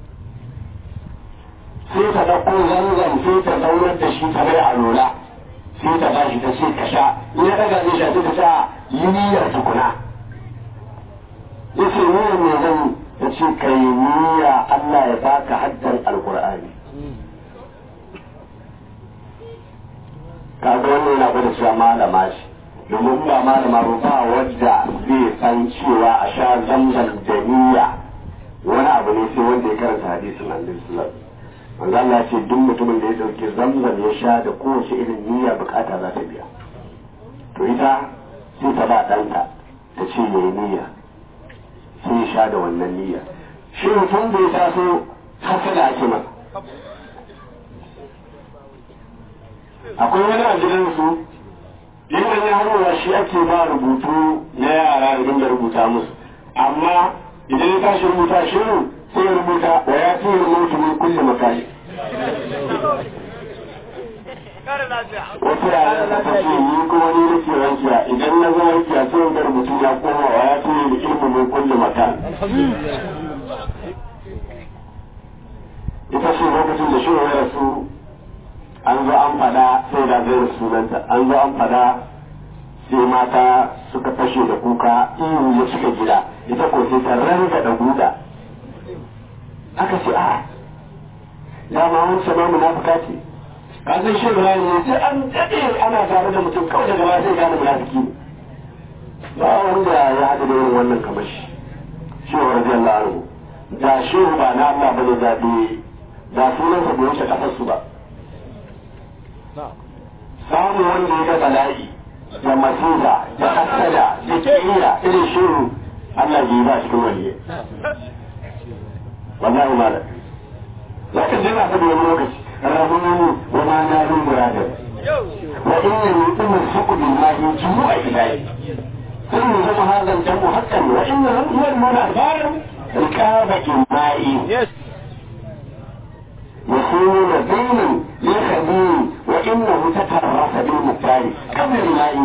sai ta ɗauko zamzam sai ta zaunar da shi ta mai alola sai ta bashi ta ce ka sha in ya ɗaga zai sha sai ta sa yi niyyar tukuna yace niyyar me zan ya ce kai niyya Allah ya baka haddan alqur'ani kaga wannan yana gwada cewa malama ce domin ba malama ba ba wadda zai san cewa a sha zamzam da niyya wani abu ne sai wanda ya karanta hadisin annabi sallallahu alaihi wasallam Allah ya ce duk mutumin da ya dauki zamzam ya sha da kowace irin niyya bukata za ta biya to ita sai ta ba ɗanta ta ce yayi niyya sai ya sha da wannan niyya shi mutum da ya taso haka da ake masa akwai wani a gidansu yadda ya harowa shi ake ba rubutu na yara idan da rubuta musu amma idan ya tashi rubuta shirin sai ya rubuta wa ya fi rubutu min kulle makali wata yara ta ce ni kuma ni nake wankiya idan na zo wankiya sai wanda rubutu ya koma wa ya fi ilmu min kulle makali ita ce lokacin da shi ya rasu an zo an fada sai da zai sunanta an zo an fada sai mata suka fashe da kuka ihu ya cika gida ita ko sai ta ranga da guda aka ce a dama wancan ma munafuka ce ka san shi ruwa ne sai an daɗe ana tare da mutum kawai daga baya sai gane munafiki ne ba wanda ya haɗu da irin wannan kamar shi shi wa radiyallahu anhu da shehu ba na Allah bane zaɓe da sunansa bai wuce ƙasarsu ba samun wanda ya ga bala'i da masifa da hasada da kiyayya irin shehu Allah bai ba cikin waliye wallahi malam za ka je na faɗi wani lokaci rahmanu wa ma na bin muradin wa inna ni umar suku billahi jumu'a ilahi sun yi zama hazan jamu hakan wa inna huwa al-munafar rikaba imai يكون دينا للخبير وانه تترف بالمختار قبل الماء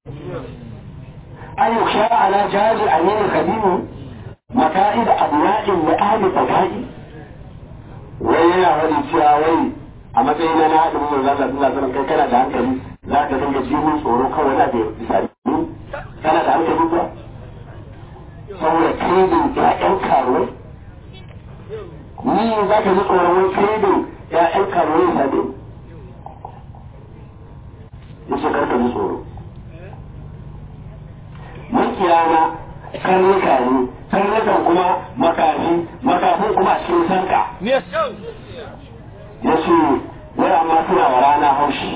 ان يخشى على جهاز امين الخبير مكائد ابناء لاهل فقائد ويا ولي شاوي a matsayin na haɗin mun zaka suna sanin kai kana da hankali za ka dinga jihun tsoro kawai na da bisani kana da hankali ba saboda kedin ƴaƴan karuwai ni za ka ji tsoron wani kedin ƴaƴan karuwai ya sade ya ce karka ji tsoro makiyana karnuka ne karnukan kuma makafi makafin kuma a cikin sanka ya ce wai amma suna wa rana haushi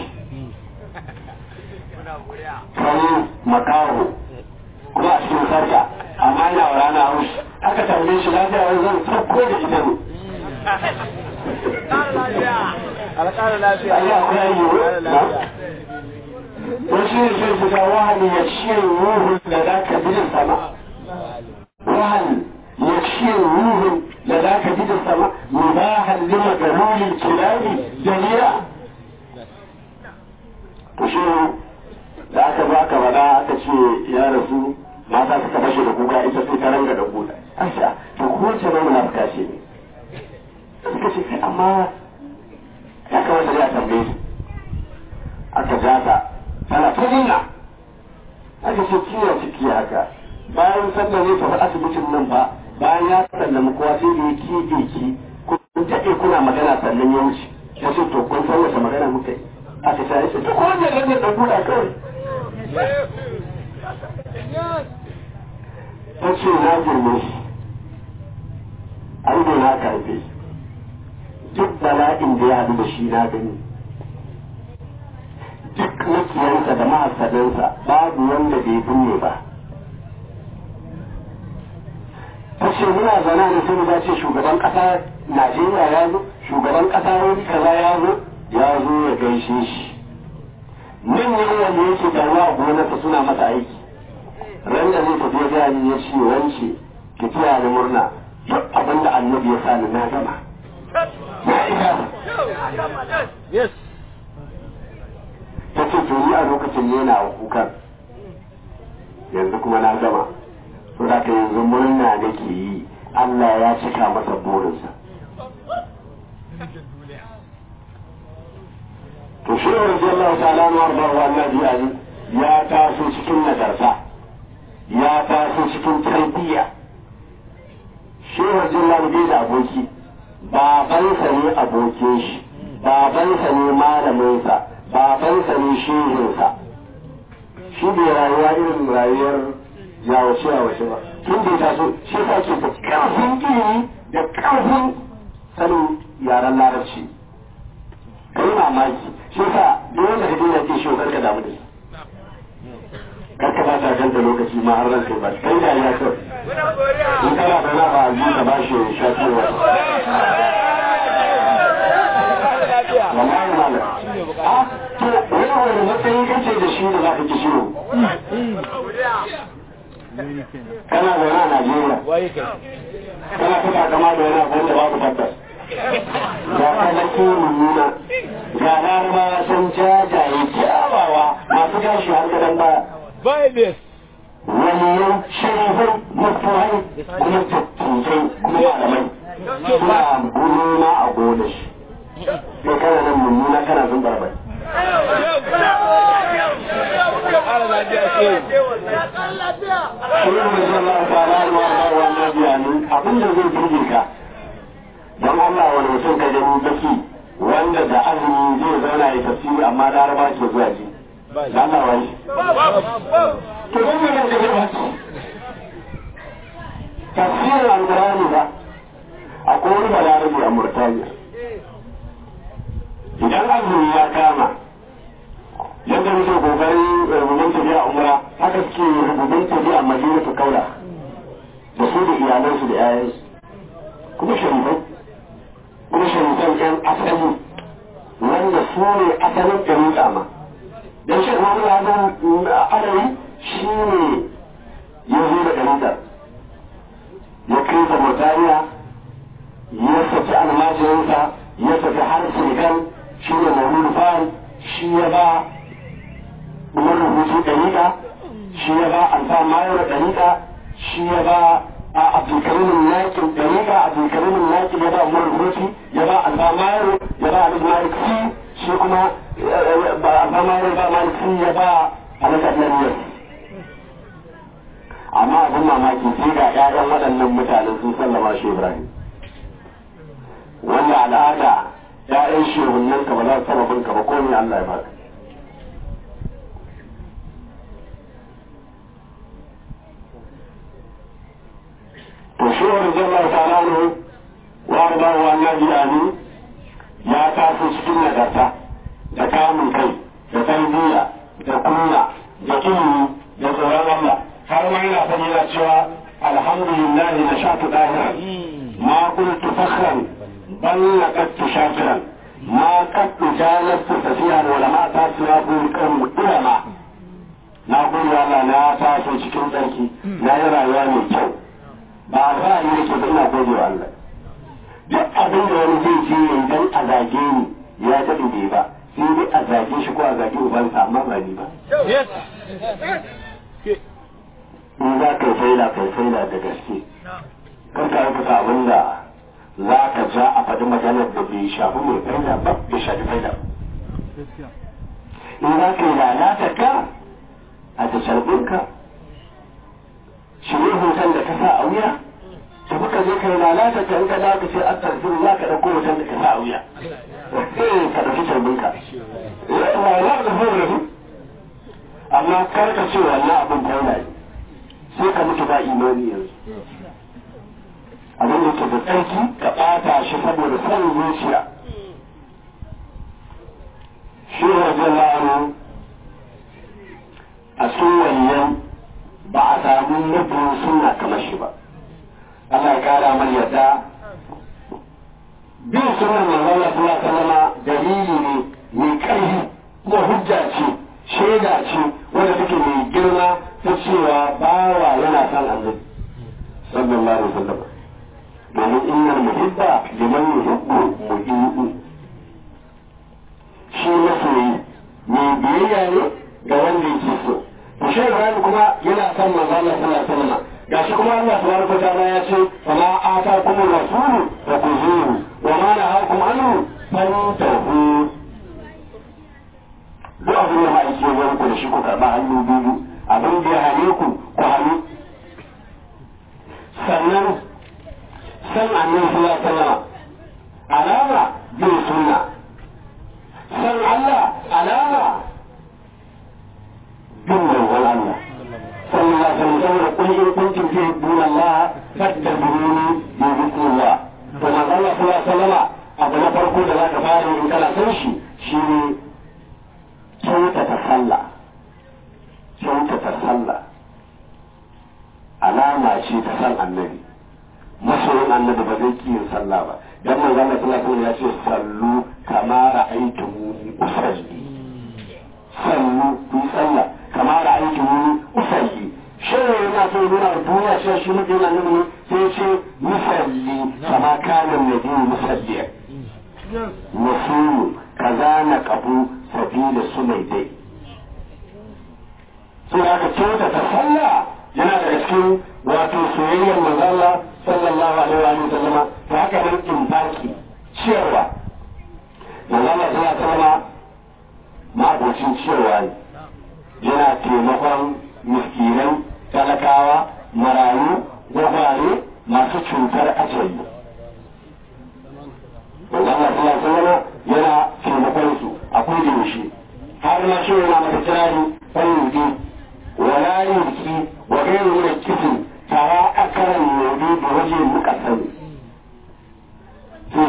kare makaho kuma a cikin sarka amma yana wa rana haushi aka tambaye shi lafiya wani zan sauko da ita ne alƙara lafiya Allah akwai ayyo na wasu ne sai su ga wahali ya ciye ruhun da za ka bidin sama wahali ya ciye ruhun da za ka bidin sama mubahan lima ga ruhin kirari jamila to shi da aka zo aka faɗa aka ce ya rasu mata suka fashe da kuka ita sai ta ranga da kuka asha to ko ce mai munafika ce ne suka ce kai amma ya kamata ya tambaye su aka ja ta tana ta nuna aka ce ciwon ciki haka bayan sallah ne tafi asibitin nan ba bayan ya sallama kowa sai da ya kige ki kun taɓe kuna magana sannan ya wuce ya ce to kun san wace magana muka yi aka ce ya ce to ko wannan ranar da buɗa kawai ta ce na girme shi an na karfe duk bala'in da ya haɗu da shi na gani duk makiyansa da mahasadansa babu wanda bai binne ba ta ce muna zana da sai za ce shugaban ƙasa najeriya ya zo shugaban ƙasa wani kaza ya zo ya zo ya gaishe shi manyan wanda yake taruwa a gonarsa suna masa aiki ran da zai tafi gani ya ce wance ki tiya ni murna duk abin da annabi ya sani na gama ya isa yes ta ce to ni a lokacin ne na kukan yanzu kuma na gama to da ka yanzu murna nake yi Allah ya cika masa burinsa to shi wa radiyallahu ta'ala na warda wa annabi ali ya taso cikin nagarta ya taso cikin tarbiyya shi wa radiyallahu bai da aboki babansa ne abokin shi babansa ne malaminsa babansa ne shehinsa shi bai rayuwa irin rayuwar yawace yawace ba tun da ya taso shi sa ke da karfin ilimi da karfin sanin yaren larabci kai mamaki shi sa duk wanda ka dina ke shi karka damu da shi karka ba ta ganta lokaci ma har ranka ba kai da ya kawai in kana da na ba a ka ba shi shafi wata wallahi malam a to wani wani matsayi kace da shi da za ka ki shiru kana zaune a Najeriya waye kai kana kuka kama da wani abu wanda babu tabbas ga kalaki mummuna ga larabawa sun jajaye kyawawa masu gashi har gadon baya bye this waliyan sharifai mafuhai kuma tattujai kuma malamai suna gulma a gona shi sai kana nan mummuna kana sun barbai ƙara lafiya ce shi ne mai zama a tsara ruwa ba wannan biyanin abin da zai burge ka don Allah wani mutum ka gani baki wanda da azumi zai zauna ya tafsiri amma laraba ke zuwa ji da Allah wani to don me nan da zai baki tafsirin alqur'ani ba daji a murtaniya idan azumi ya kama yadda muke kokarin rubutun tafiya umra haka suke rubutun tafiya madina su kaula da su da iyalansu da 'ya'yansu kuma sharifai kuma sharifan yan asali wanda su ne asalin ɗariƙa ma don shi kuma wani adari shi ne ya zo da ɗariƙar ya kai ta Murtaniya ya saki almajirinsa ya saki har Senegal shi ne Mahmudu Fari shi ya ba Umar rubutu ɗariƙa shi ya ba Alfa Mayar ɗariƙa shi ya ba a Abdulkarimin Nakin ɗariƙa Abdulkarimin Nakin ya ba Umar rubutu ya ba Alfa Mayar ya ba Alif Malik Si shi kuma Alfa Mayar ya ba Malik Si ya ba Alif Adnan amma abin mamaki sai ga ƴaƴan waɗannan mutanen sun sallama shi Ibrahim wanda al'ada ƴaƴan shehunan ka ba za su taɓa binka ba ko ne Allah ya baka to shi wani jalla ta'ala ne wa arba wa annabi ani ya taso cikin nagarta da kamun kai da tarbiyya da kunya da ilimi da tsoron Allah har ma yana faɗi yana cewa alhamdulillah na shatu ɗahira ma kuntu fakhran bal laqadtu shakiran ma qadtu jalastu fasihan wala ma tasira bu kan ulama na gode Allah na taso cikin tsarki na yi rayuwa mai kyau ba alfahari yake ba ina gode wa Allah duk abin da wani zai je yayi dan a zage ni ya daɗe bai ba sai dai a zage shi ko a zage ubansa amma ba ni ba in za ka yi faila kai faila da gaske kar ka rubuta abin da za ka ja a faɗi maganar da bai shafi mai faila ba bai shafi faila in za ka yi lalata ka a da sharbinka shirye hoton da ka sa a wuya ta kuka je ka yi lalata ka in ka za ka ce a tarfin za ka ɗauko hoton da ka sa a wuya ka ɗauki sharbinka amma kar ka ce wannan abin faila ne sai ka mutu ba imani yanzu abin da ke da tsarki ka ɓata shi saboda son zuciya shi wajen la'anu a cikin wannan ba a samu mabiyin suna kamar shi ba Allah ya kara mar yadda bin sunan manzon Allah sallallahu alaihi wasallam dalili ne mai ƙarfi kuma hujja ce shaida ce wanda take mai girma ta cewa bawa yana son annabi sallallahu alaihi wasallam domin innal muhibba liman yuhibbu muhibbu shi masoyi mai biyayya ne ga wanda yake so to shi Ibrahim kuma yana son manzo Allah sallallahu alaihi wasallam gashi kuma Allah tabaraka ta'ala ya ce fama atakum rasulu fa kuzuhu wa ma nahakum anhu fantahu duk abin da ma'aiki ya ku da shi ku karɓa hannu biyu abin da ya hane ku ku hannu sannan san annabi sallallahu alaihi wasallam alama bin sunna san Allah alama bin manzon Allah sallallahu alaihi wasallam saboda kun in kuntum tuhibbun Allah fattabi'uni yuhibbukumullah to manzon Allah sallallahu alaihi wasallam abu na farko da zaka fara in kana san shi shine kyautata sallah kyautata sallah alama ce ta san annabi masoyin annabi ba zai ki yin sallah ba dan manzo Allah sallallahu alaihi ya ce sallu kama ra'aytumuni usalli sallu ku sallah kama ra'aytumuni usalli shin yana so nuna duniya cewa shi mutum annabi ne sai ce musalli kama kana nabi musalli nasumu kaza na kabu sabila su mai dai sai aka kyauta ta sallah yana daga cikin wato soyayyar manzala sallallahu alaihi wa sallama ta haka nan in baki ciyarwa manzala sallallahu alaihi wa sallama ma'abocin ciyarwa ne yana taimakon miskinai talakawa marayu gwagware masu cutar ajali manzala sallallahu alaihi wa sallama yana taimakon su akwai da yaushe har ma shi yana mata kirari fayyuki wala yurki wa gairu min kitin tara akaran yobi da waje muka sani sai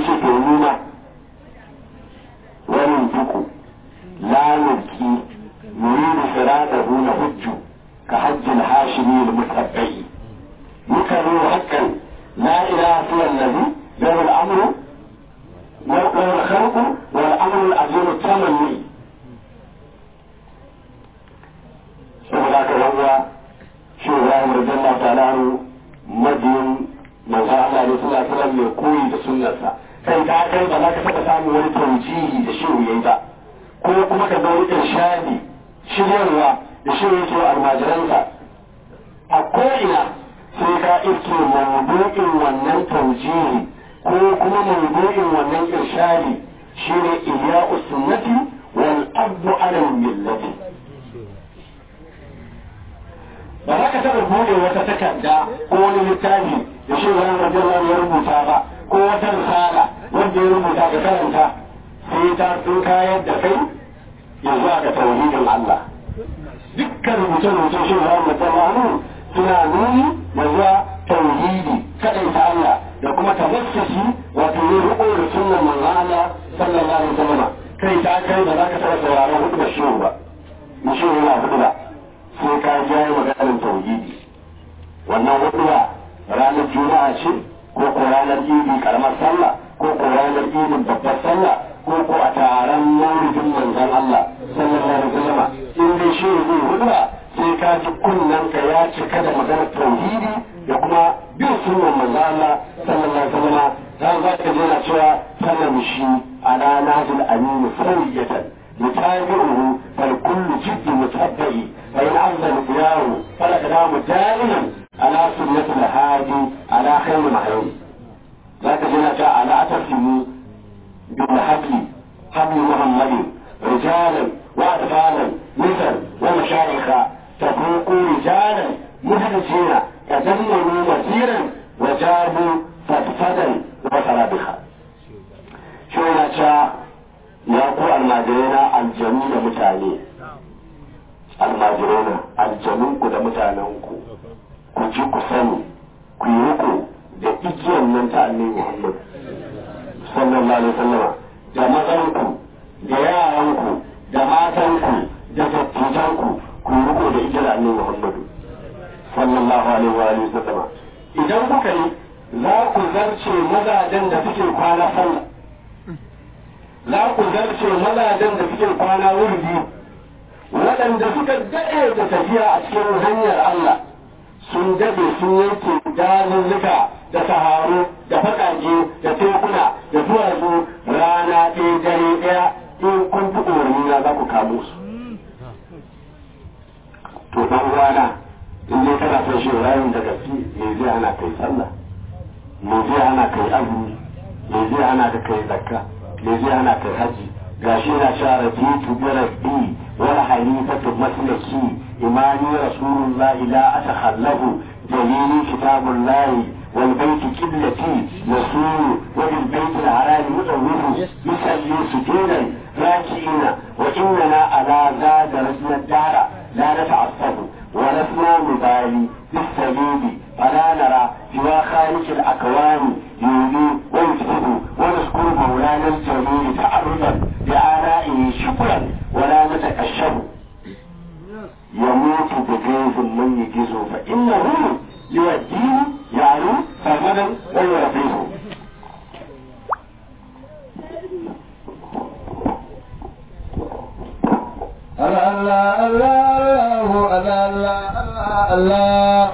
yaro mabiyin manzo Allah ne sallallahu alaihi wasallam mai koyi da sunnarsa kai ta kai ba za ka taɓa samun wani taujihi da shi yayi ba ko kuma ka ga wani irshadi shiryarwa da shi yake wa almajiransa a ko'ina sai ka iske mawdu'in wannan taujihi ko kuma mawdu'in wannan irshadi shine ihya'us sunnati wal abdu ala millati ba za ka taɓa buɗe wata takarda ko wani littafi da shi wani radiyallahu ya rubuta ba ko wata risala wanda ya rubuta ka karanta sai ta sun kayar da kai ya zuwa ga tauhidin Allah dukkan rubuce-rubuce shi wani radiyallahu suna nuni da zuwa tauhidi kaɗai ta Allah da kuma tabassashi wato yin riƙo da sunan manzon Allah sallallahu alaihi wasallam kai ta kai ba za ka taɓa sauraron hudu da shi ba mu shi yana hudu ba sai ka jaye maganar tauhidi wannan huduwa ranar juma'a ce ko ko ranar idi karamar sallah ko ko ranar idin babbar sallah ko ko a taron maulidin manzon Allah sallallahu alaihi wasallam in dai shi zai huduwa sai ka ji kunnen ka ya cika da maganar tauhidi da kuma bin sunan manzon Allah sallallahu alaihi wasallam dan za ka ji na cewa sanamshi ala najil amin sawiyatan متابعه فالكل جد متبع فإن أفضل خياره فالأقدام دائما على سنة الهادي على خير معين ذاك جنة على أترسموا بالحبل حبل محمد رجالا وأطفالا مثل ومشايخ تفوقوا رجالا مهلسين تدمروا مسيرا وجابوا فدفدا وصرابخا شو ya ku almajirina aljanu da mutane almajirina aljanunku da mutanenku ku ji ku sani ku yi riko da igiyan nan ta annabi Muhammad sallallahu alaihi wasallama da mazanku da yaranku da matanku da dattijanku ku yi riko da igiyar annabi Muhammad sallallahu alaihi wa alihi wasallama idan kuka yi za ku zarce mazajen da suke kwana sallah za ku zarce mazajen da suke kwana wurdi waɗanda suka daɗe da tafiya a cikin hanyar Allah sun daɗe sun yanke dazuzzuka da saharu da faƙaƙe da tekuna da duwatsu rana ɗaya dare ɗaya in kun fi umarnina za ku kamo su to ɗan rana in dai kana son shi rayun da gaske me zai hana kai sallah me zai hana kai azumi me zai hana ka kai zakka me zai hana kai haji gashi na cewa rabitu bi rabbi wal halifatu maslaki imani rasulullah la atakhallafu dalili kitabullah wal bayt qiblati yasuru wa bil bayt al haram mutawwifu yusalli sujudan raki'ina wa innana ala zada rajul dara la nata'assabu ولسنا نبالي بالسبيل فلا نرى سوى خالق الأكوان يولي ويفتح ونذكر مولانا الجميل تعرضا بآلائه شكرا ولا نتكشف يموت بجيز من يجيزه فإنه يؤديه يعني ثمنا ويرضيه الله الله الله الله الله الله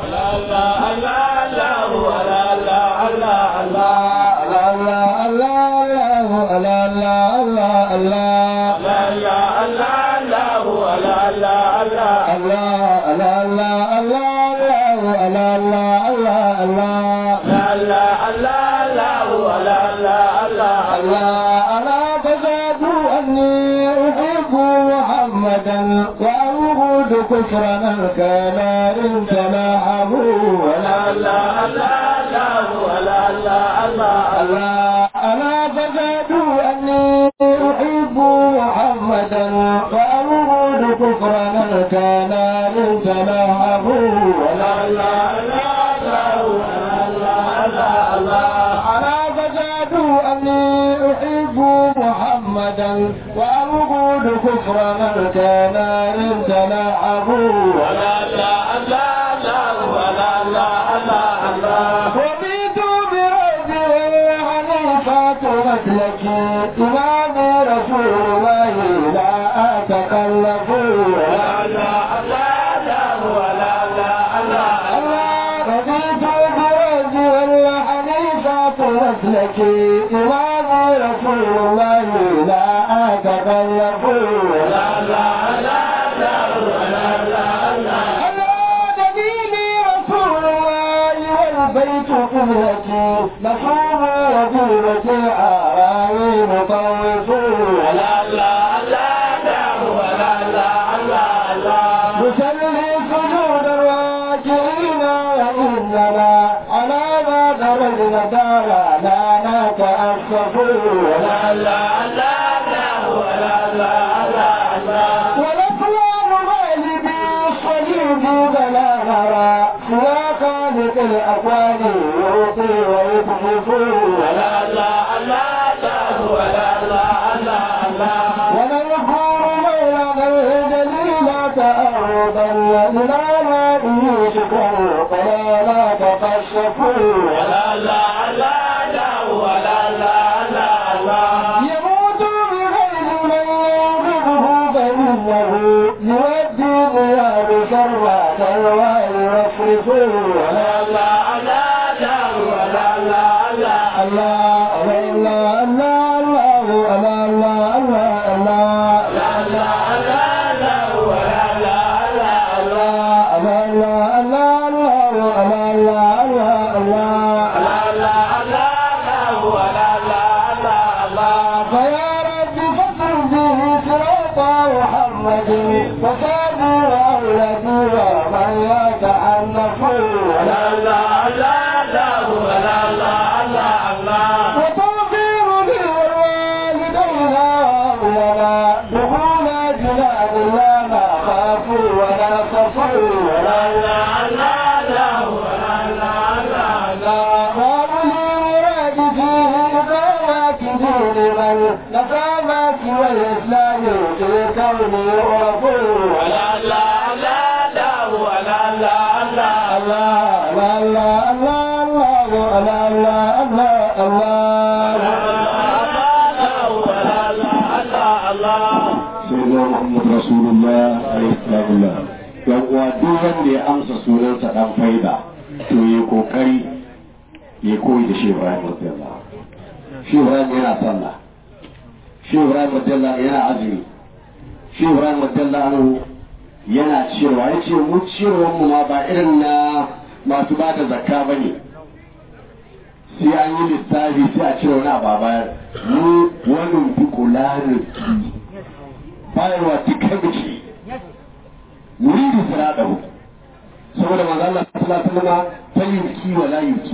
كفرنا كما إن تلاحظوا ولا لا لا لا ولا لا لا لا أنا فزادوا أني أحب محمدا فأبغض كفرنا كما إن تلاحظوا ولا لا لا لا ولا لا لا لا أنا فزادوا أني أحب محمدا وأبغض كفرنا كما إن تلاحظوا ولا لا لا لا ولا لا لا لا رضيت بربي حنيفة مسلكي إمام رسول الله لا أتخلف ولا لا لا لا ولا لا لا لا رضيت مسلكي إمام رسول الله لا أتكلف لا لا لا على دليل رسول الله والبيت قبلتي نصوم وجوبتي آرائي مطوف لا لا نسلي سجود الراجعين وإننا على ما درجنا دارا لا نتأسف لا لا لا ولا لا لا ونفلان غالبي الصليب بلا نرى سوى خالق الأكوان يعطي ويكشف ولا لا لا ولا لا لا ونذكر مولانا الجليل تأرضا إلى ما به شكرا فلا لا تقشفوا ولا لا لا لا ولا لا لا لا يموت بغير من ينقذه فإنه يؤدي غياب شرات الوالي يصرفه ولا لا لا لا ولا لا لا الله الله الله الله الله الله الله الله لا لا لا لا ولا لا لا الله الله الله الله الله الله الله الله لا لا لا ولا لا لا الله فيا رب فصل به صراط محمد وصابوا وأولادي ومن يتعنف لا لا لا لا ولا لا لا الله وتوفير لي والوالدين أولنا دخول جنان لا نخاف ولا خفوا ولا لا لا لا ولا لا لا لا وابلي مراد فيه إقامة دين من نقامة والإسلام في كون يعرف ولا لا لا لا ولا لا لا الله لا لا الله الله لا لا الله الله sayyidina muhammad rasulullah alaihi salamullah yan uwa duk wanda ya amsa sunansa dan faida to ya kokari ya koyi da shehu ibrahim radiyallahu shehu ibrahim yana sallah shehu ibrahim radiyallahu yana azumi shehu ibrahim radiyallahu yana ciyarwa ya ce mu ciyarwar mu ma ba irin na masu ba da zakka ba ne sai an yi lissafi sai a cire wani abu a bayar mu wani fi kula bayarwa cikin biki yuridu siradahu saboda manzo Allah sallallahu alaihi wasallam fayyuki wala yuki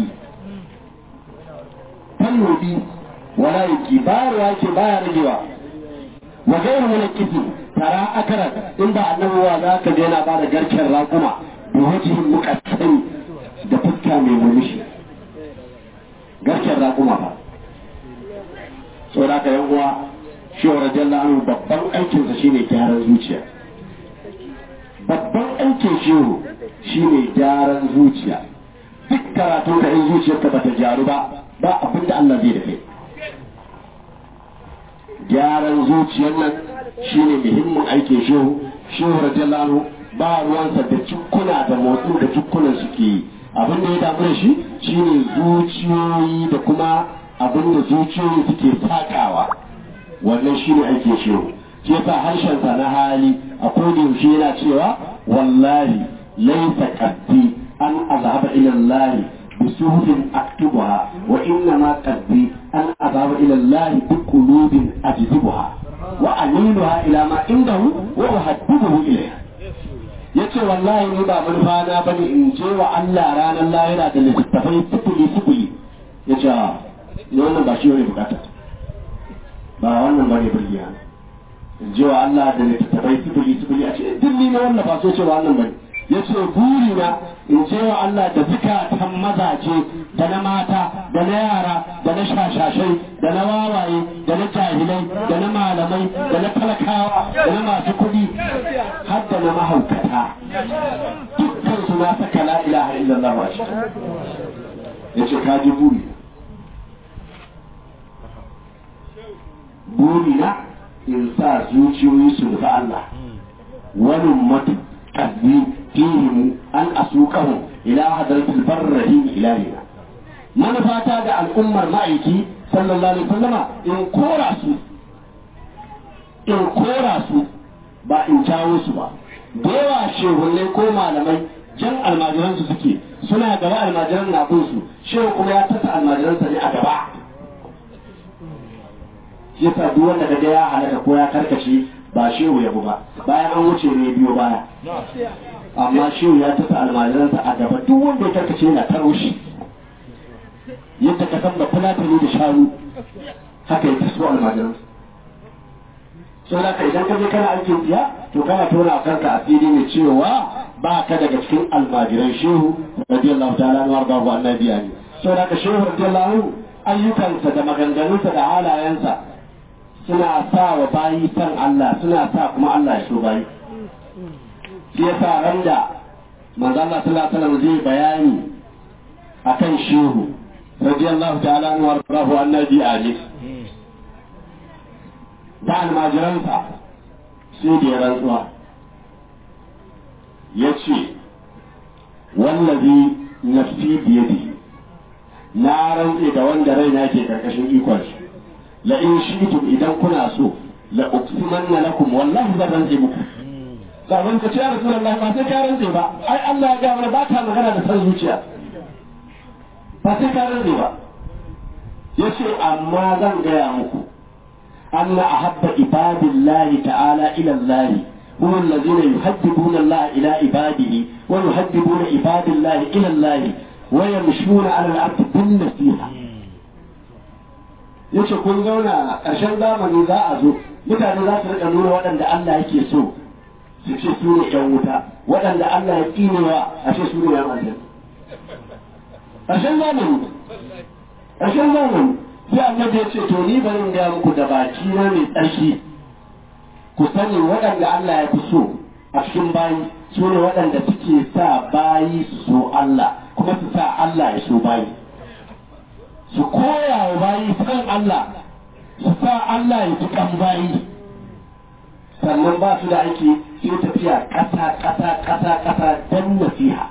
fayyuki wala yuki bayarwa yake baya ragewa wa gairu mulkiti tara akaran in ba annabi wa za ka yana ba da garken raƙuma da wajihin muqaddam da fuska mai murmushi garken raƙuma ba saboda haka yan uwa shi wa radiyallahu anhu babban aikinsa shine gyaran zuciya babban aikin shehu shine gyaran zuciya duk karatu ka in zuciyarka bata gyaru ba ba abin da Allah zai da kai gyaran zuciyar nan shine muhimmin aikin shehu shehu radiyallahu anhu ba ruwansa da cikuna da motsin da cikkunan suke yi abin da ya damu da shi shine zuciyoyi da kuma abin da zuciyoyi suke sakawa wannan shine aikin shehu shi yasa harshensa na hali a koda yaushe yana cewa wallahi laisa qaddi an azhaba ila Allah bi suhufin aktubuha wa inna ma qaddi an azhaba ila Allah bi qulubin ajzibuha wa amiluha ila ma indahu wa uhaddibuhu ilayha yace wallahi ni ba manufa na bane in je wa Allah ranar lahira da littattafai sifili sifili yace ni wannan ba shi ne bukata ba wannan bane burgiya in je wa Allah da littattafai sifili sifili a ce duk ni na wannan ba so ce wa wannan bane ya ce buri na in je wa Allah da zukatan mazaje da na mata da na yara da na shashashai da na wawaye da na jahilai da na malamai da na talakawa da na masu kuɗi har da na mahaukata dukkan su na saka la ilaha illallah a ciki ya ce ka ji buri buri na in sa zuciyoyi su nufi Allah wani mutu kasbi fihim an asuqahum ila hadratil barrahim ilahina manufata da al'ummar ma'aiki sallallahu alaihi wasallama in kora su in kora su ba in jawo su ba da yawa shehunai ko malamai jan almajiransu suke suna gaba almajiran na bin su shehu kuma ya tasa almajiransa ne a gaba shi yasa duk wanda kaga ya halaka ko ya karkace ba shehu ya bu ba bayan an wuce ne biyo baya amma shehu ya tasa almajiransa a gaba duk wanda ya karkace yana taro shi yadda ka san da fulatani da shanu haka ya taso almajiransa sau da idan ka je kana aikin biya to kana tona a kanka asiri ne cewa ba ka daga cikin almajiran shehu radiyallahu ta'ala na warda wa annabiya ne sau da ka shehu radiyallahu ayyukansa da maganganunsa da halayensa suna sa wa bayi san Allah suna sa kuma Allah ya so bayi shi yasa ran da manzo Allah sallallahu alaihi wasallam zai bayani akan shehu radiyallahu ta'ala na warda wa annabiya ne da almajiransa sai da ya rantsuwa ya ce wallazi nafsi biyadi na rantse da wanda raina ke karkashin ikon shi la in shi'tum idan kuna so la uqsimanna lakum wallahi zan rantse muku sabon ka ce ya rasulullahi ba sai ka rantse ba ai Allah ya ga mana ba ta magana da san zuciya ba sai ka rantse ba yace amma zan gaya muku أن أحب عباد الله تعالى إلى الله هم الذين يحببون الله إلى عباده ويحببون عباد الله إلى الله ويمشون على الأرض بالنصيحة yace kun zauna ƙarshen zamani za a zo mutane za su rika nuna waɗanda Allah yake so su ce su ne ƴan wuta waɗanda Allah ya tsinewa a ce su ne ƴan aljanna ƙarshen zamani ƙarshen zamani sai annabi ya ce to ni bari in gaya muku da baki na mai tsarki ku sani waɗanda Allah ya fi so a cikin bayi su ne waɗanda suke sa bayi su so Allah kuma su sa Allah ya so bayi su koya wa bayi san Allah su sa Allah ya fi kan bayi sannan ba su da aiki sai tafiya ƙasa ƙasa ƙasa ƙasa don nasiha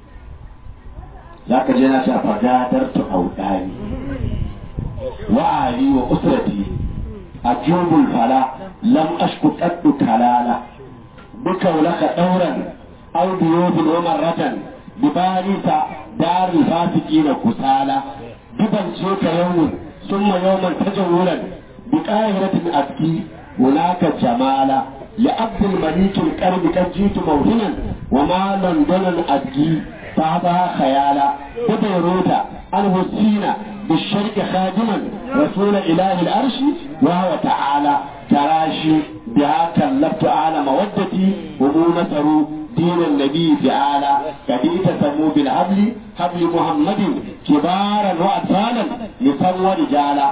za ka je na shafa gadar ta audani وأهلي وأسرتي أجوب الفلا لم أشك قد كلالا بك لك دورا أو بيوت ومرة بباريس دار الفاسقين كسالى ببن شيك يوم ثم يوما تجولا بقاهرة أبكي هناك جمالا لعبد المليك الكرم قد جئت موهنا وما لندن أبكي فهذا خيالا ببيروت أنه السينا بالشرك خادما رسول إله الأرش وهو تعالى تراشي بها كلفت أعلى مودتي ومو نصروا دين النبي تعالى كديت سمو بالحبل حبل محمد كبارا وأطفالا نساء ورجالا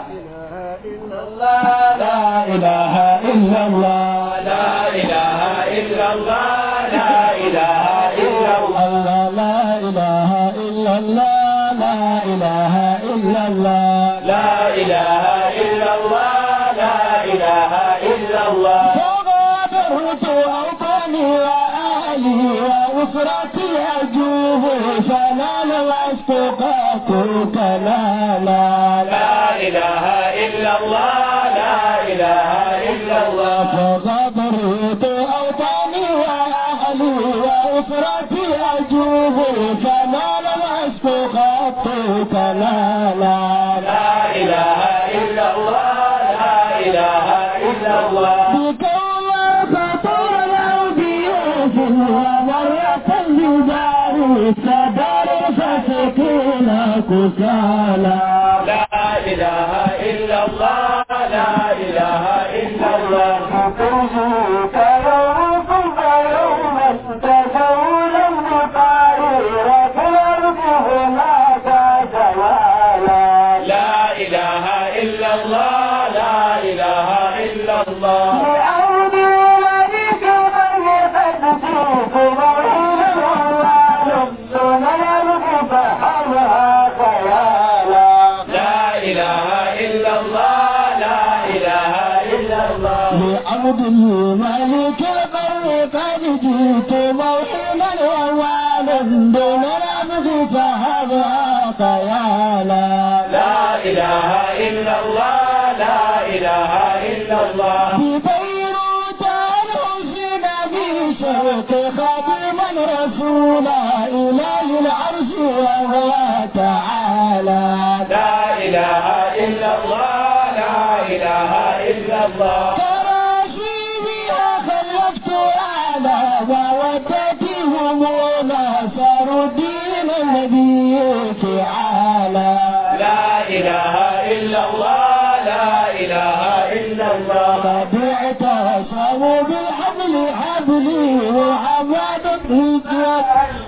لا إله إلا الله لا إله إلا الله لا إله إلا الله لا إله إلا الله لا إله إلا الله لا إله إلا الله لا إله إلا الله فغادرت أوطاني وأهلي وأسرتي أجوب فلا لست قاتلك لا لا لا إله إلا الله لا إله إلا الله فغادرت أوطاني وأهلي وأسرتي أجوب فلا لست قاتلك لا لا لا إله إلا الله لا إله إلا الله بك الله خطر الأودية ومرة الجبال سدر فسكين كسالى لا إله إلا الله لا إله إلا الله تنسوك يومكم يوما تزول المطارير في الأرض هناك زوالا لا إله إلا الله لا إله إلا الله لأرض ملك من يفتسوك موحدا والله دون الأرض فحمها خيالا لا إله إلا الله لا إله إلا الله لعبد الملك البر قد جئت موحدا ووالا دون العبد فهذا خيالا لا إله إلا الله لا إله إلا الله في بيروت الحسين بشرق خادما رسولا إله العرش وهو تعالى لا إله إلا الله لا إله إلا الله كراسي بها خلفت على مودتهم ونصر دين نبيك على لا إله إلا الله لا إله إلا الله قد اعتصموا بالحبل حبلي محمد هجرة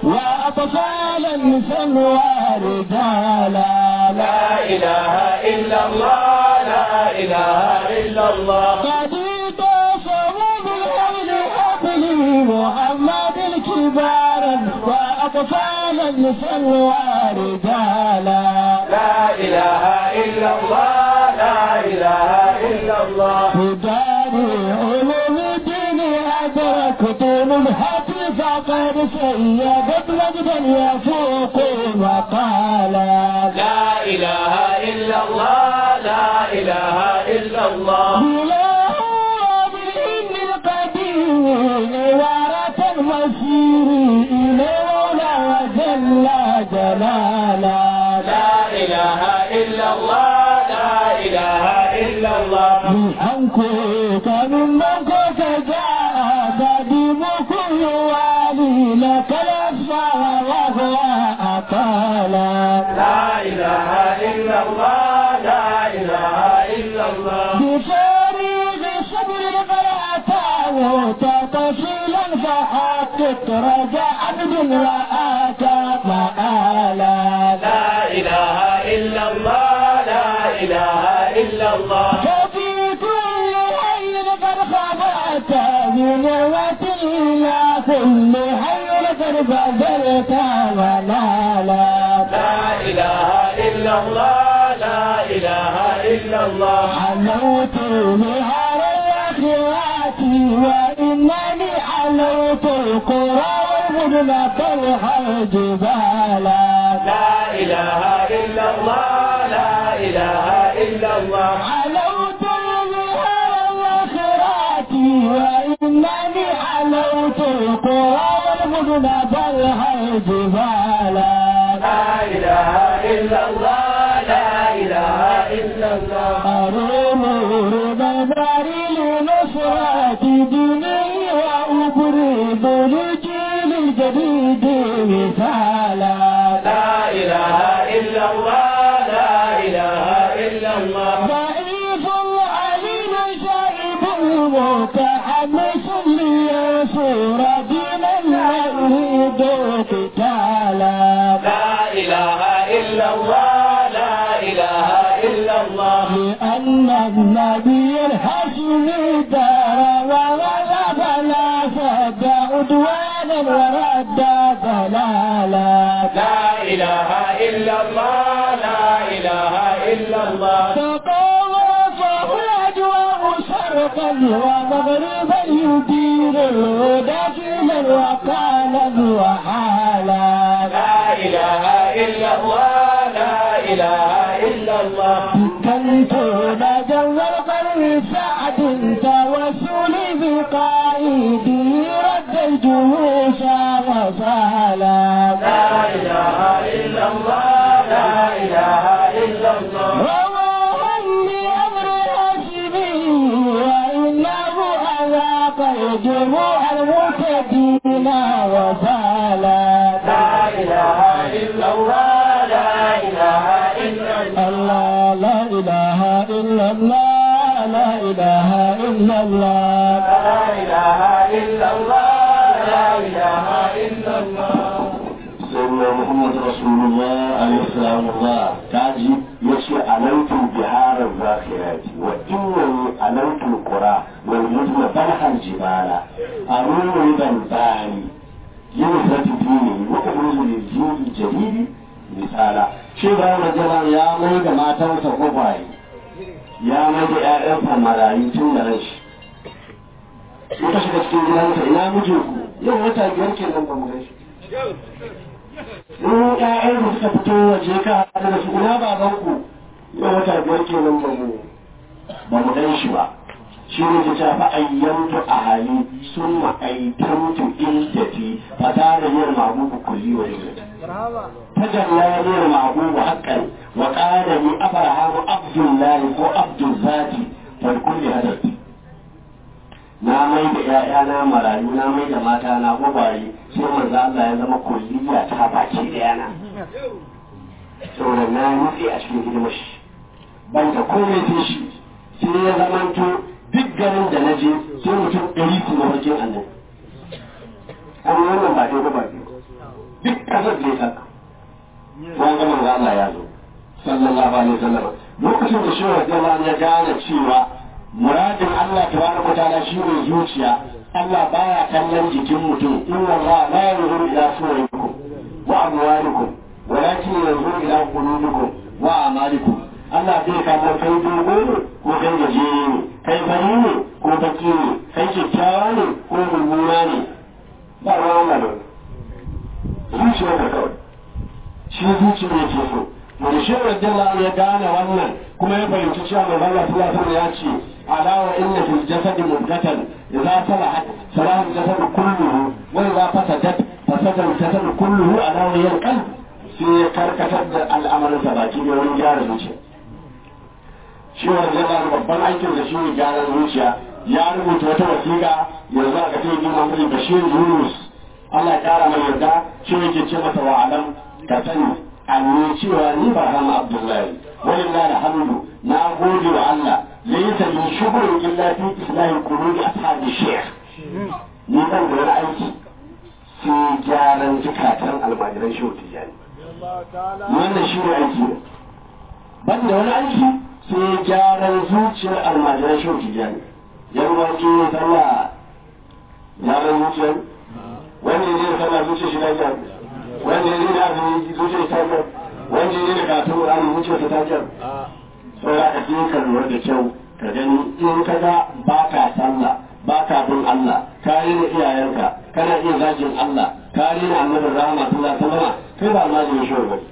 وأطفالا سنوا رجالا لا إله إلا الله لا إله إلا الله قد اعتصموا بالحبل حبلي محمد كبارا وأطفالا سنوا رجالا لا إله إلا الله لا إله إلا الله في دار علوم الدين أدركت نبهة فقد سيدت مجدا يفوق مقالا لا إله إلا الله لا إله إلا الله إله بالإن القديم وارة المسير إلى مولى جل جلالا لا إله إلا الله لا إله إلا الله بأنكوك ممن كنت جاء قديمكم يوالي لك الأسماء وهو أقالا لا إله إلا الله لا إله إلا الله بفارغ صبر قرأته تطفيلا فحقق رجاء عبد رآك مآلا لا إله إلا الله لا إله إلا الله ففي كل حي قد خبأت بنعمة إلى كل حي قد بذلت ونالا لا إله إلا الله لا إله إلا الله علوت نهار الأخوات وإنني علوت القرى والمدن طلح الجبالا لا إله إلا الله لا إله إلا الله علوت نهار الأخوات وإنني علوت القرى والمدن طلح الجبالا لا إله إلا الله لا إله إلا الله أروم نظري لنصرة ديني وأبرز للجيل الجديد مثالا لا إله إلا الله لا إله إلا الله ضعيف عليم شائب متحمس لينصر دينا لا يريد قتالا لا إله إلا الله لا إله إلا الله لأن النبي الهاشمي دار وغلب لا سد عدوانا ورد ضلالا لا إله إلا الله لا إله إلا الله تقوفه الأجواء شرقا ومغربا يدير الهدى فينا وقالا وحالا لا إله إلا الله لا إله إلا الله كنت نجوى القلب سعد توسلي بقائدي رد الجيوش وصالا لا إله إلا الله لا إله إلا الله رواها لأمر هاشمي وإنه أذاق الجموع المعتدين وصالا لا إله إلا الله لا إله إلا الله الله لا إله إلا الله لا إله إلا الله لا إله إلا الله لا إله إلا الله سيدنا محمد رسول الله عليه السلام الله تاجي يشي علوت بحار الذاخرات وإنني علوت القرى والمدن بلح الجبال أروم ربا الباري ينفت ديني وأبرز للجيل الجديد مثالا شو بقى مجمع يا ميجا ما تنسى قبعي يا ميجا يا أفهم ملايين تنرش in ka shiga cikin gidansa ina mijinku yau wata biyar kenan ba mu gaishe in ƴaƴan da suka fito waje ka haɗu da su ina babanku yau wata biyar kenan ba mu ba mu gan shi ba shi ne ta fa ayyantu ahali summa aitamtu iddati fa tara yin mabubu kulli wa yau tajalla yin mabubu haqqan wa qala li abrahamu abdullahi ko abdul zati fal kulli hadati na mai da ‘ya'yana marayu na mai da mata na gwagware sai manzo Allah ya zama kulliya ta baki da yana saboda na nutse a cikin hidimar shi ban da komai sai shi sai ya zamanto duk garin da na je sai mutum ɗari su na wajen annabi an yi wannan ba dai ba ba duk ƙasar da ya saka wani ga manzo Allah ya zo sallallahu alaihi wasallam lokacin da shi wa ya gane cewa muradin Allah tabaraka ta'ala shi ne zuciya Allah baya kallon jikin mutum inna Allah la yanzuru ila suwarikum wa amwalikum walakin yanzuru ila qulubikum wa a'malikum Allah bai kallon kai dogo ne ko kai gajere ne kai fari ne ko baki ne kai kyakkyawa ne ko mummuna ne ba ruwan Allah da zuciya ka kawai shi zuciya yake so wani shi radiyallahu ya gane wannan kuma ya fahimci cewa mai Allah sallallahu alaihi ya ce ala wa inna fil jasadi mudghatan idza salahat salaha al-jasad kulluhu wa idza fasadat fasada al-jasad kulluhu ala wa hiya al-qalb sai ya karkatar da al'amarin sa baki da wani gyara zuciya shi radiyallahu babban aikin da shi ne gyaran zuciya ya rubuta wata wasiƙa yanzu aka ce ni Muhammad Bashir Yunus Allah ya kara mai yarda shi yake ce masa wa alam ka sani anni cewa ni ba hama abdullahi walillahi alhamdu na gode wa Allah laysa min shughulin illa fi islahi qulubi ashabi shaykh ni ban da wani aiki sai gyaran zukatan almajiran shehu tijani wannan shi ne aiki ne ban da wani aiki sai gyaran zuciyar almajiran shehu tijani yan wani ne sallah gyaran zuciyar wani ne sallah zuciyar shi lafiya wanda ya zai azumi zuciya ta jar wanda ya zai katon Qur'ani zuciya ta jar saboda ka je ka lura da kyau ka gani in ka ga ba ka sallah ba ka bin Allah ka rena iyayenka kana iya zagin Allah ka rena annabin rahama sallallahu alaihi wasallam kai ba ma jin shi ba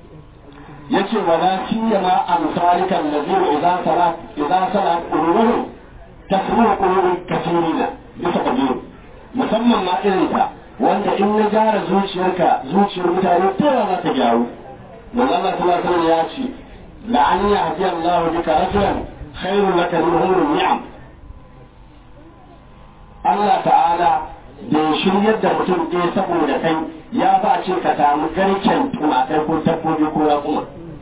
yace wala siyama amsalika alladhina idza salat idza salat qulubuhum tasruhu qulubi kathirina bisa kabiru musamman ma irin ta wanda in na gyara zuciyarka zuciyar mutane tana za ta gyaru manzo Allah sallallahu alaihi ya ce la an yahdi Allah bika rajulan khairun laka min humri ni'am Allah ta'ala da ya shiryar da mutum ɗaya saboda kai ya ba ce ka samu garken tumakai ko dabbobi ko raƙuma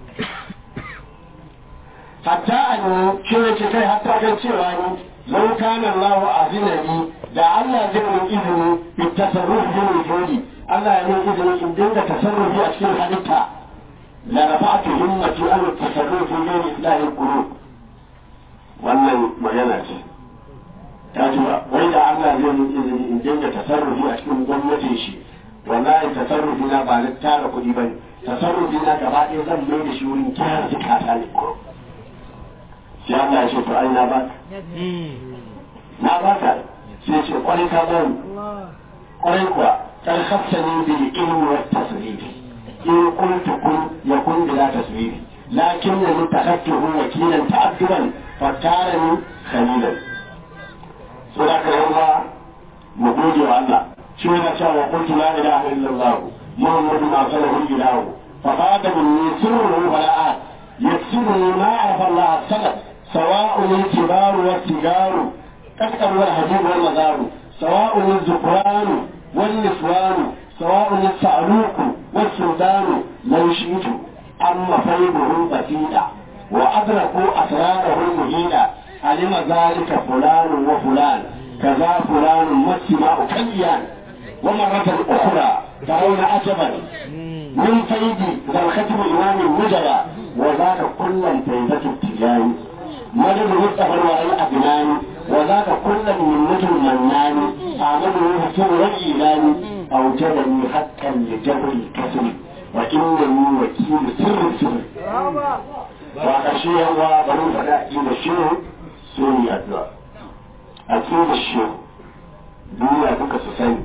hatta a ne ce kai hatta kan cewa ni lau kana Allah azinani da Allah zai mun izini bi tasarruf bin wujudi Allah ya mun izini in dinga tasarrufi a cikin halitta la rafa'tu himmati an tasarruf bin islahi qulub wannan magana ce ta ji ba wai da Allah zai mun izini in dinga tasarrufi a cikin gwamnatin shi wallahi tasarrufi na ba na tara kuɗi bane tasarrufi na gaba ɗaya zan mai da shi wurin gyara zikata ne ko sai Allah ya ce to ai na ba na ba ka sai ce kwarai ka bani kwarai kuwa kan hafsani bil ilmi wa tasrif in kuntu kun yakun bila tasrif lakin ni takhatuhu wakilan ta'adduban fatarani khalilan so da ka yawa mu gode wa Allah shi ne cewa kuntu la ilaha illallah muhammadun arsalahu ilahu fa bada minni sirruhu bala'at yaksiruni ma arafa Allah salaf سواء الكبار والسجار كسر والهجير والمزار سواء الذكران والنسوان سواء الصعلوك والسودان لو شئت أما فيضه بسيطا وأدركوا أسراره المهيدة علم ذلك فلان وفلان كذا فلان والسماء كيان ومرة أخرى ترون عجبا من فيد ذا الختم إمام الوجبة وذاك كلا فيدة التجاري مدد مصطفى الوعي أبناني وذاك كل من نجم مناني أعمله حسن والإيمان أوجدني حقا لجبر الكسر وإنني وكيل سر السر وأخشي الله بنو فلا إلى الشيء سوني أدنى أكيد الشيء دنيا بك سسني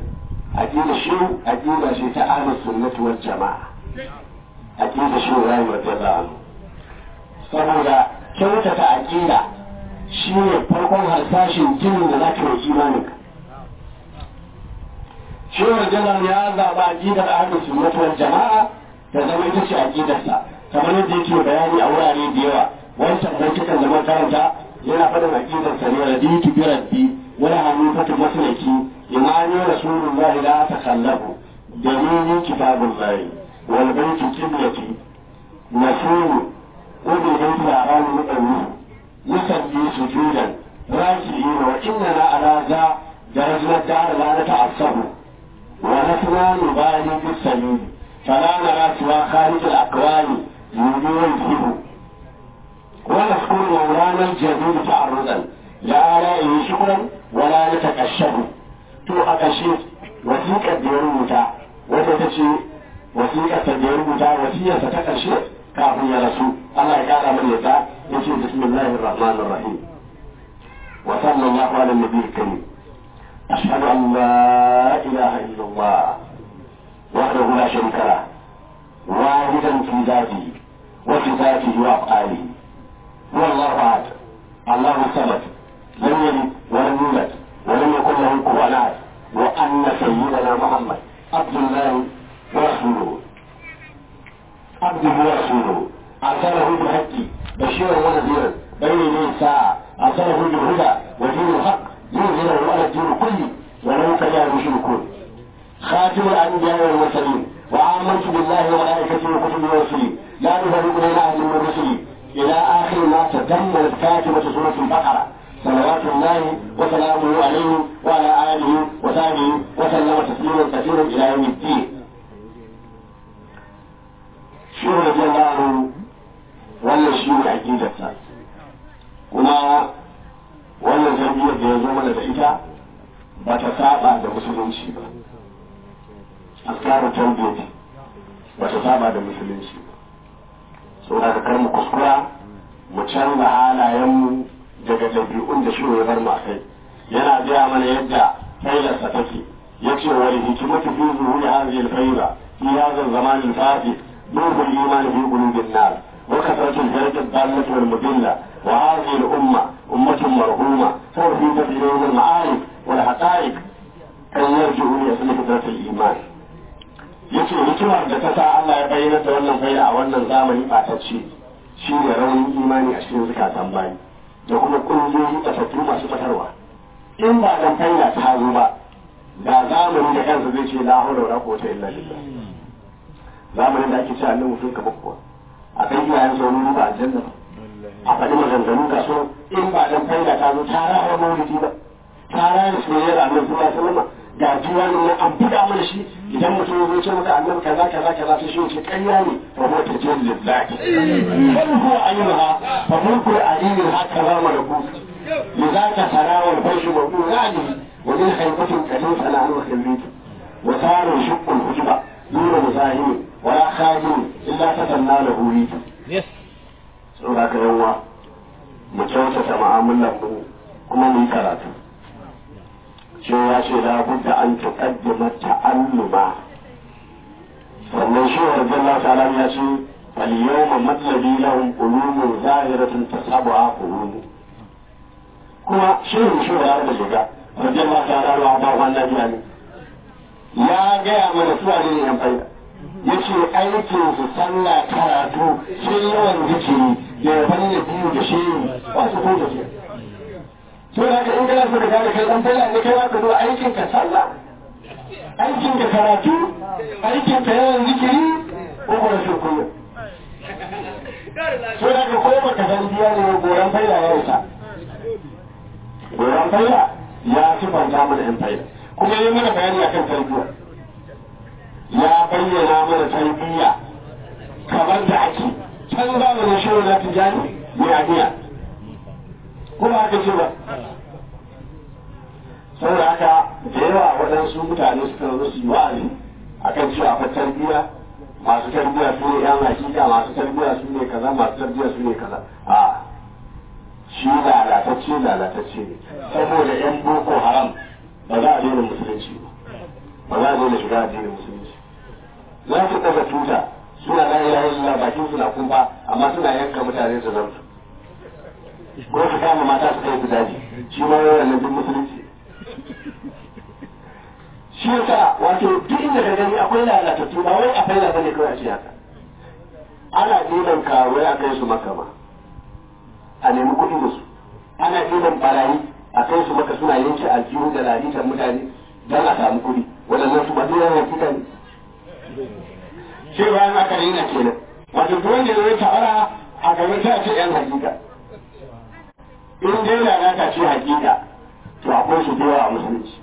aqida shi aqida ce ta ahlus sunnati wal jama'a aqida shi Ibrahim radiyallahu anhu saboda kyautata aqida shi ne farkon harsashin jinin da zaka yi imanin ka shi radiyallahu ya zaba aqidar ahlus sunnati wal jama'a ta zama ita ce aqidarsa kamar yadda yake bayani a wurare da yawa wancan baitukan da makaranta yana faɗin aqidarsa ne raditu bi rabbi wala hanifatu maslaki imani rasulullahi la takallafu dalili kitabullahi wal baitu qiblati nasuru ubi baitu al-aram muqawwi yusalli sujudan raki'in wa innana ala za درجنا الدار لا نتعصب ونحن نبالي بالسبيل فلا نرى سوى خارج الأكوان يولي ويفيه ونذكر مولانا الجديد تعرضا لا آلائه شكرا ولا نتكشف تو أكشف وثيقة ديرمتا وتتشي وثيقة ديرمتا وثيقة ستكشف كافي يا رسول الله قال من يتا يقول بسم الله الرحمن الرحيم وصلى الله على النبي الكريم أشهد أن لا إله إلا الله وحده لا شريك له واحدا في ذاته وفي ذاته وأفعاله هو الله أحد الله الصمد لم يلد ولم يولد ولم يكن له كفوا أحد وأن سيدنا محمد عبد الله ورسوله عبده ورسوله أرسله بالحق بشيرا ونذيرا بين يدي الساعة أرسله بالهدى ودين الحق يظهره على الدين كله ولو كره المشركون خاتم الأنبياء والمرسلين وآمنت بالله وملائكته وكتبه ورسله لا نفرق بين أحد من رسله إلى آخر ما تضمنت كاتبة سورة البقرة صلوات الله وسلامه عليه وعلى آله وصحبه وسلم تسليما كثيرا إلى يوم الدين. شو رضي الله عنه ولا شيء عقيدته kuma wannan jam'iyyar da ya zo mana da ita ba ta saba da musulunci ba askaru tarbiyyati ba ta saba da musulunci ba saboda ka kar mu kuskura mu canza halayenmu daga ɗabi'un da shi ya bar mu kai yana gaya mana yadda failarsa take ya ce wani hikimatu fi zuhuri hadhihi al-fayla fi hadha az-zaman al-fati nurul iman fi qulubin nas وكثرة الجرد الضالة والمضلة وهذه الأمة أمة مرحومة توفيق في يوم المعارف والحقائق أن يرجعوا إلى فطرة الإيمان yace hikimar da ta sa Allah ya bayyana da wannan faida a wannan zamani ɓatacce shi ne raunin imani a cikin zukatan bayi da kuma ƙungiyoyi ɓatattu masu ɓatarwa in ba dan faida ta zo ba da zamani da kansa zai ce la haula wala quwwata illa billah zamanin da ake ce annabi mutum kamar kuwa a kan iyayen sa wani ba aljanna ba a faɗi maganganu ga so in ba dan faida ta zo ta rawa maulidi ba ta rawa soyayyar annabi sallallahu alaihi wasallam ga diwani nan an buga mana shi idan mutum ya zo ce maka annabi kaza kaza kaza sai shi ce ƙarya ne fa huwa tajil lillahi bal huwa ayyuha fa mulku ayyuha kaza malaku لذاك ترى والفرش موضوع يعني ومن خيبة كريم فلا عنه خليته وصار يشق الحجبة دون مزاحم ولا خادم إلا تتنى له ريته saboda haka yawa mu kyautata mu'amalar mu kuma mu yi karatu cewa ce da budda an tuqaddima ta'alluma sannan shi wa radiyallahu ta'ala ya ce fal yawma matlabi lahum qulumun zahiratun tasabuha qulubu kuma shehu shi wa da shiga radiyallahu ta'ala wa ba wannan yani ya gaya mana suwa ne yan faida yace aikin su sallah karatu sai yawan zikiri da yaban da biyu da shehu ba su ko da shi to da ka in kana so ka gane kai dan faida ne kai ka zo aikin ka sallah aikin ka karatu aikin ka yawan zikiri ko kuma shi kullum to da ka ko baka san biya ne goran faida ya isa goran faida ya sifanta mana yan faida kuma yi mana bayani akan tarbiyya ya bayyana mana tarbiyya kamar da ake can zamanin shi na tijani ne a biya kuma haka ce ba saboda haka da yawa waɗansu mutane suka zo su yi wa'azi akan cewa akwai tarbiyya masu tarbiyya su ne yan hakika masu tarbiyya su ne kaza masu tarbiyya su ne kaza a shi lalatacce lalatacce ne saboda yan boko haram ba za a daina musulunci ba ba za a daina shiga addinin musulunci za su ɗaga tuta suna la ilaha illallah bakin suna kumfa amma suna yanka mutane su zartu ko su kama mata su kai su daji shi ma wannan duk musulunci shi yasa wato duk inda ka gani akwai lalatattu ba wai a faila bane kawai a ce haka ana ɗiban karuwai a kai su maka ma a nemi kuɗi da su ana ɗiban barayi a kai su maka suna yanke aljihu da lalitan mutane don a samu kuɗi waɗannan su ba duk yawan hakika ne cewa an aka rina kenan wato duk wanda zai ta'ara a gaban ta ce yan hakika in dai lalata ce hakika to akwai su da yawa a musulunci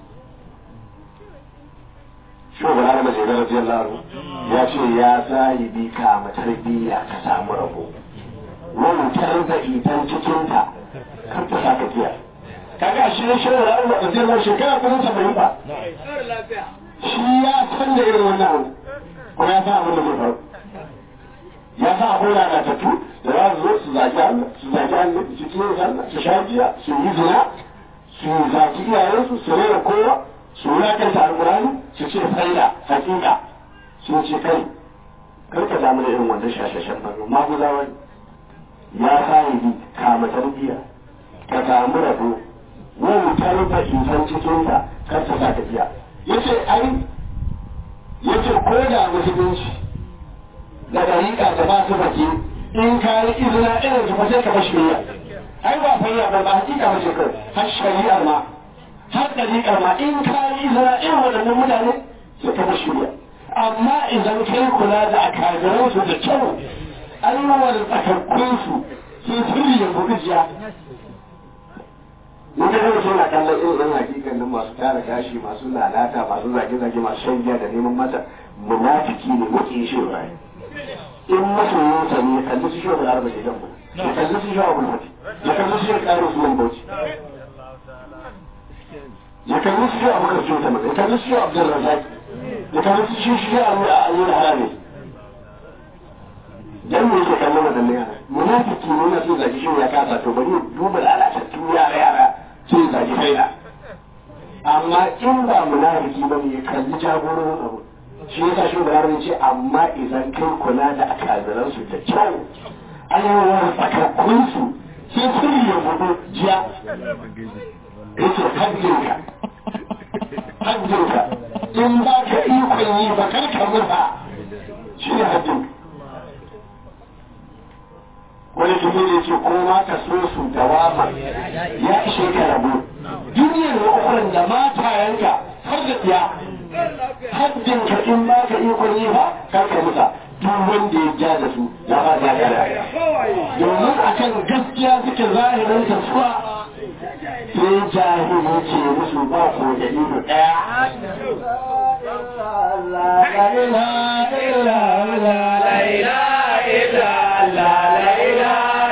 shugaban arama zai zara jiyar laro ya ce ya sahibi ka tarbiyya ka samu rabo wautar da itan cikinta kar ta sa ka kiya kaga shi ne shi da arama da jiyar shekara kuma saba'in ba shi ya san da irin wannan abu kuma ya san abin da zai faru ya san akwai lalatattu da za su zo su zaki Allah su zaki Allah su kiyaye sallah su sha giya su yi zina su zaki iyayensu su rera kowa su wulakanta alkurani su ce faida hakika sun ce kai kar ka damu da irin wannan shashashen bannu maguzawa ya sahibi kama tarbiyya ka samu rabo wautar da insan cikinta kar ta sa ka biya yace ai yace ko da musulunci da dariƙa da ba su baki in ka yi izina irin su sai ka bashi biya ai ba fayya ba ba hakika ba ce kai har shari'ar ma har dariƙar ma in ka yi izina irin waɗannan mutane sai ka bashi biya amma idan kai kula da akajiran su da kyau ayyuwar tsakakkun su sun sirri ya buɗijiya mun ga mutum na kallon irin ɗan hakikan nan masu tara gashi masu lalata masu zage-zage masu shan giya da neman mata munafiki ne muke shi rai in masoyin sa ne kalli su shi wa arba da gamba ya kalli su shi wa bulfati ya kalli su shi wa ƙarin su bauchi ya kalli su shi wa abubakar jota ya kalli su shi wa abdul razak ya kalli su shi shi wa ayyul harami dan me yake kallon wadannan yara munafiki ne na so zaki shi ya kasa to bari duba lalatattu yara yara sai zaki faida amma in ba munafiki ba ne ya kalli jagororin abu shi yasa shi da yaron ce amma idan kai kula da akazaran su da kyau ayyawar tsakakkun su sai sirri ya gudu jiya yace hajjinka hajjinka in ba ka ikon yi ba kar ka murfa shi ne hajjinka wani kuma ne ce ko ma ka so su dawama ya ishe ka rabu duniyar da ukuran da matayenka har da tsiya haddin ka in ba ka ikon yi ba kar ka musa duk wanda ya ja da su ya ba ta kada domin a kan gaskiya suke zahirin ta suwa sai jahili ce musu ba ko da ido daya la ilaha illa Allah la ilaha illa Allah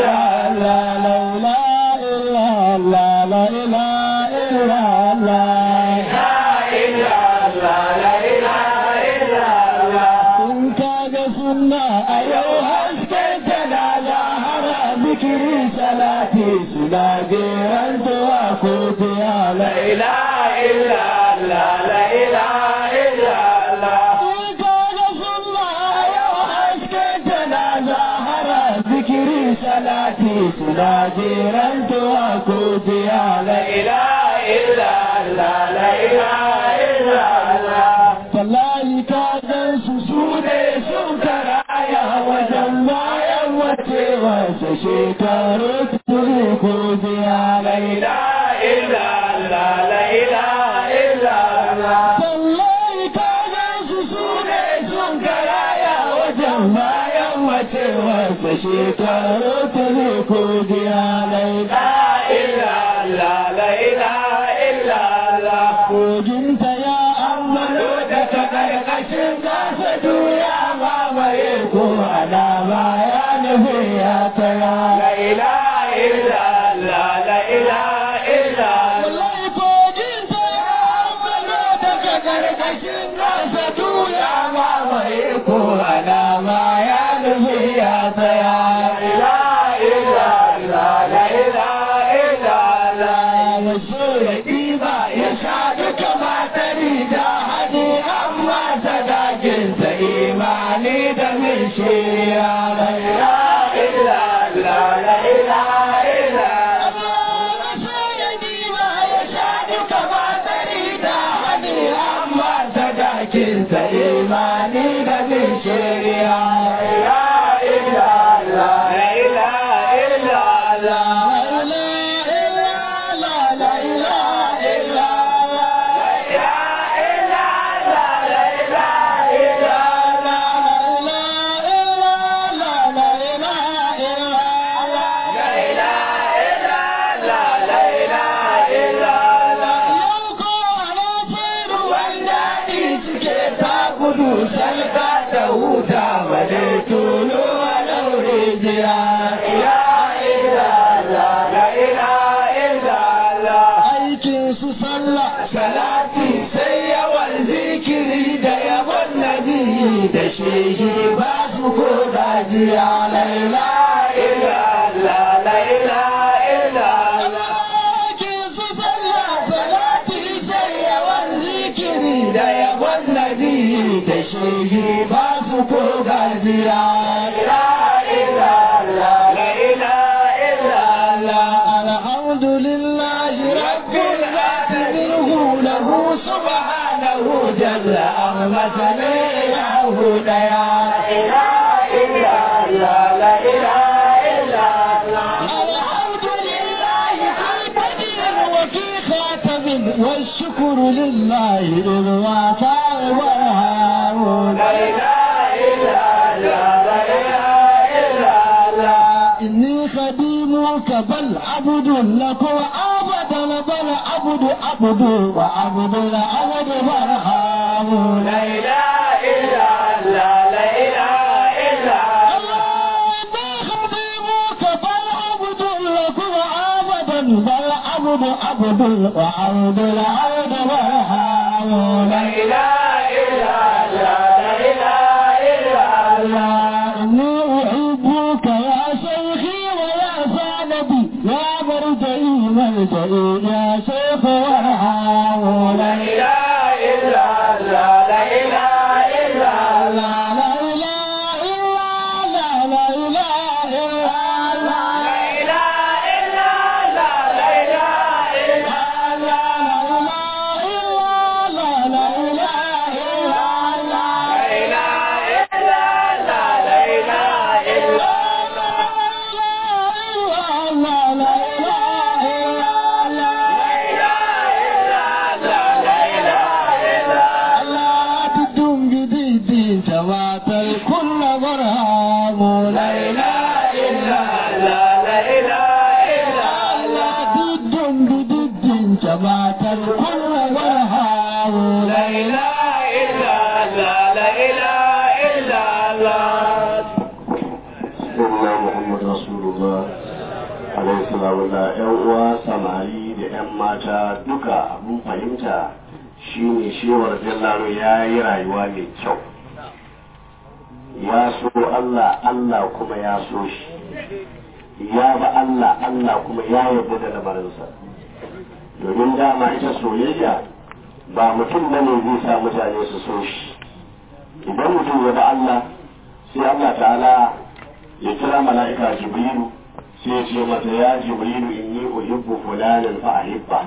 Najiran tuwa kuti ya la ilaha illa Allah la ilaha illa Allah In ka ga sunna yau haske tana zahara zikiri salati suna jiran tuwa kuti ya la ilaha illa Allah la ilaha illa Allah Wallahi ka gan su su ne sun karaya wajen bayan wace wasa shekaru turi ko biya la ilaha illa Allah la ilaha illa Allah Wallahi ka gan su su ne sun karaya wajen bayan wace wasa shekaru turi ko biya la ilaha illa Allah la ilaha illa Allah Kojinta ya amalo daga ƙarƙashin gasa duniya mamaye ko ana baya nufi ya tara. La ilaha illa Allah, la ilaha illa Allah. Kojinta ya amalo daga ƙarƙashin gasa duniya mamaye ko ana baya nufi ya tara. La ilaha illa Allah, la ilaha illa Allah. Wasu ya ɗiba ya sha duka matari da hajji gajiya ila ila la la ila ila la aikin su sallah salati sai yawan zikiri da yawan nabi da shehi ba su ko gajiya la ila ila la la ila ila la aikin su sallah salati sai yawan zikiri da yawan nabi da shehi ba su ko gajiya la ila la la ila ila la alhamdulillah rabbil alamin lahu subhanahu jalla amma lahu daya ila ila la la ila ila الحمد لله البديع وفي خاتم والشكر لله إذ وافى والهام لا إله إلا الله لا إله إلا الله إني خديمك بل عبد لك وأبدا بل عبد عبد وعبد العبد برهام لا إله إلا الله لا إله إلا الله إني خديمك بل عبد لك وأبدا بل عبد عبد وعبد العبد برهام لا إله إلا الله لا إله إلا الله إني أحبك يا شيخي ويا سندي يا مرجعي مرجعي يا شيخ وارحم لا إله إلا الله لا إله إلا الله لا إله إلا الله لا إله إلا الله لا إله إلا الله لا إله إلا الله لا إله إلا الله لا إله إلا الله لا إله إلا الله لا إله إلا الله لا إله إلا الله لا إله إلا الله تدوم جديد جوات الكل برهام لا إله إلا الله لا إله إلا الله تدوم جديد جوات الكل برهام لا إله إلا الله لا إله إلا الله Sayyidina Muhammad Rasulullah alaihi salamu da ƴan uwa samari da ƴan mata duka abin fahimta shine shewar jallaro ya yi rayuwa mai kyau ya so Allah Allah kuma ya so shi ya ba Allah Allah kuma ya yarda da lamarinsa domin dama ita soyayya ba mutum bane zai sa mutane su so shi idan mutum ya ba Allah sai Allah ta'ala ya kira mala'ika jibrilu sai ya ce mata ya jibrilu inni uhibbu fulanan fa ahibba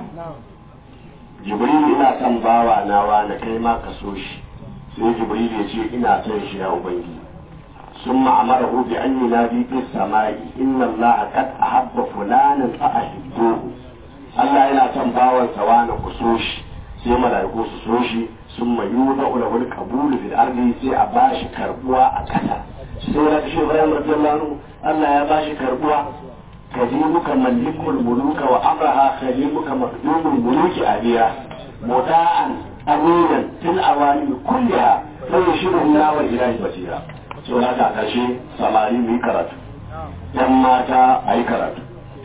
jibrilu ina son bawa na wani kai ma ka so shi sai jibrilu ya ce ina son shi ya ubangiji ثم أمره بأن ينادي في السماء إن الله قد أحب فلانا فأحبوه Allah yana son bawansa wani ku so shi sai mala'iku su so shi sun mayu da ulawul kabulu fil ardi sai a bashi karbuwa a ƙasa sai da shi Ibrahim radiyallahu anhu Allah ya bashi karbuwa kadimuka malikul muluka wa amraha kadimuka makdumul muluki abiya muta'an aminan fil awali kulliha fa yashiru Allah wa ilahi basira so haka a ƙarshe samari mu yi karatu yan mata a yi karatu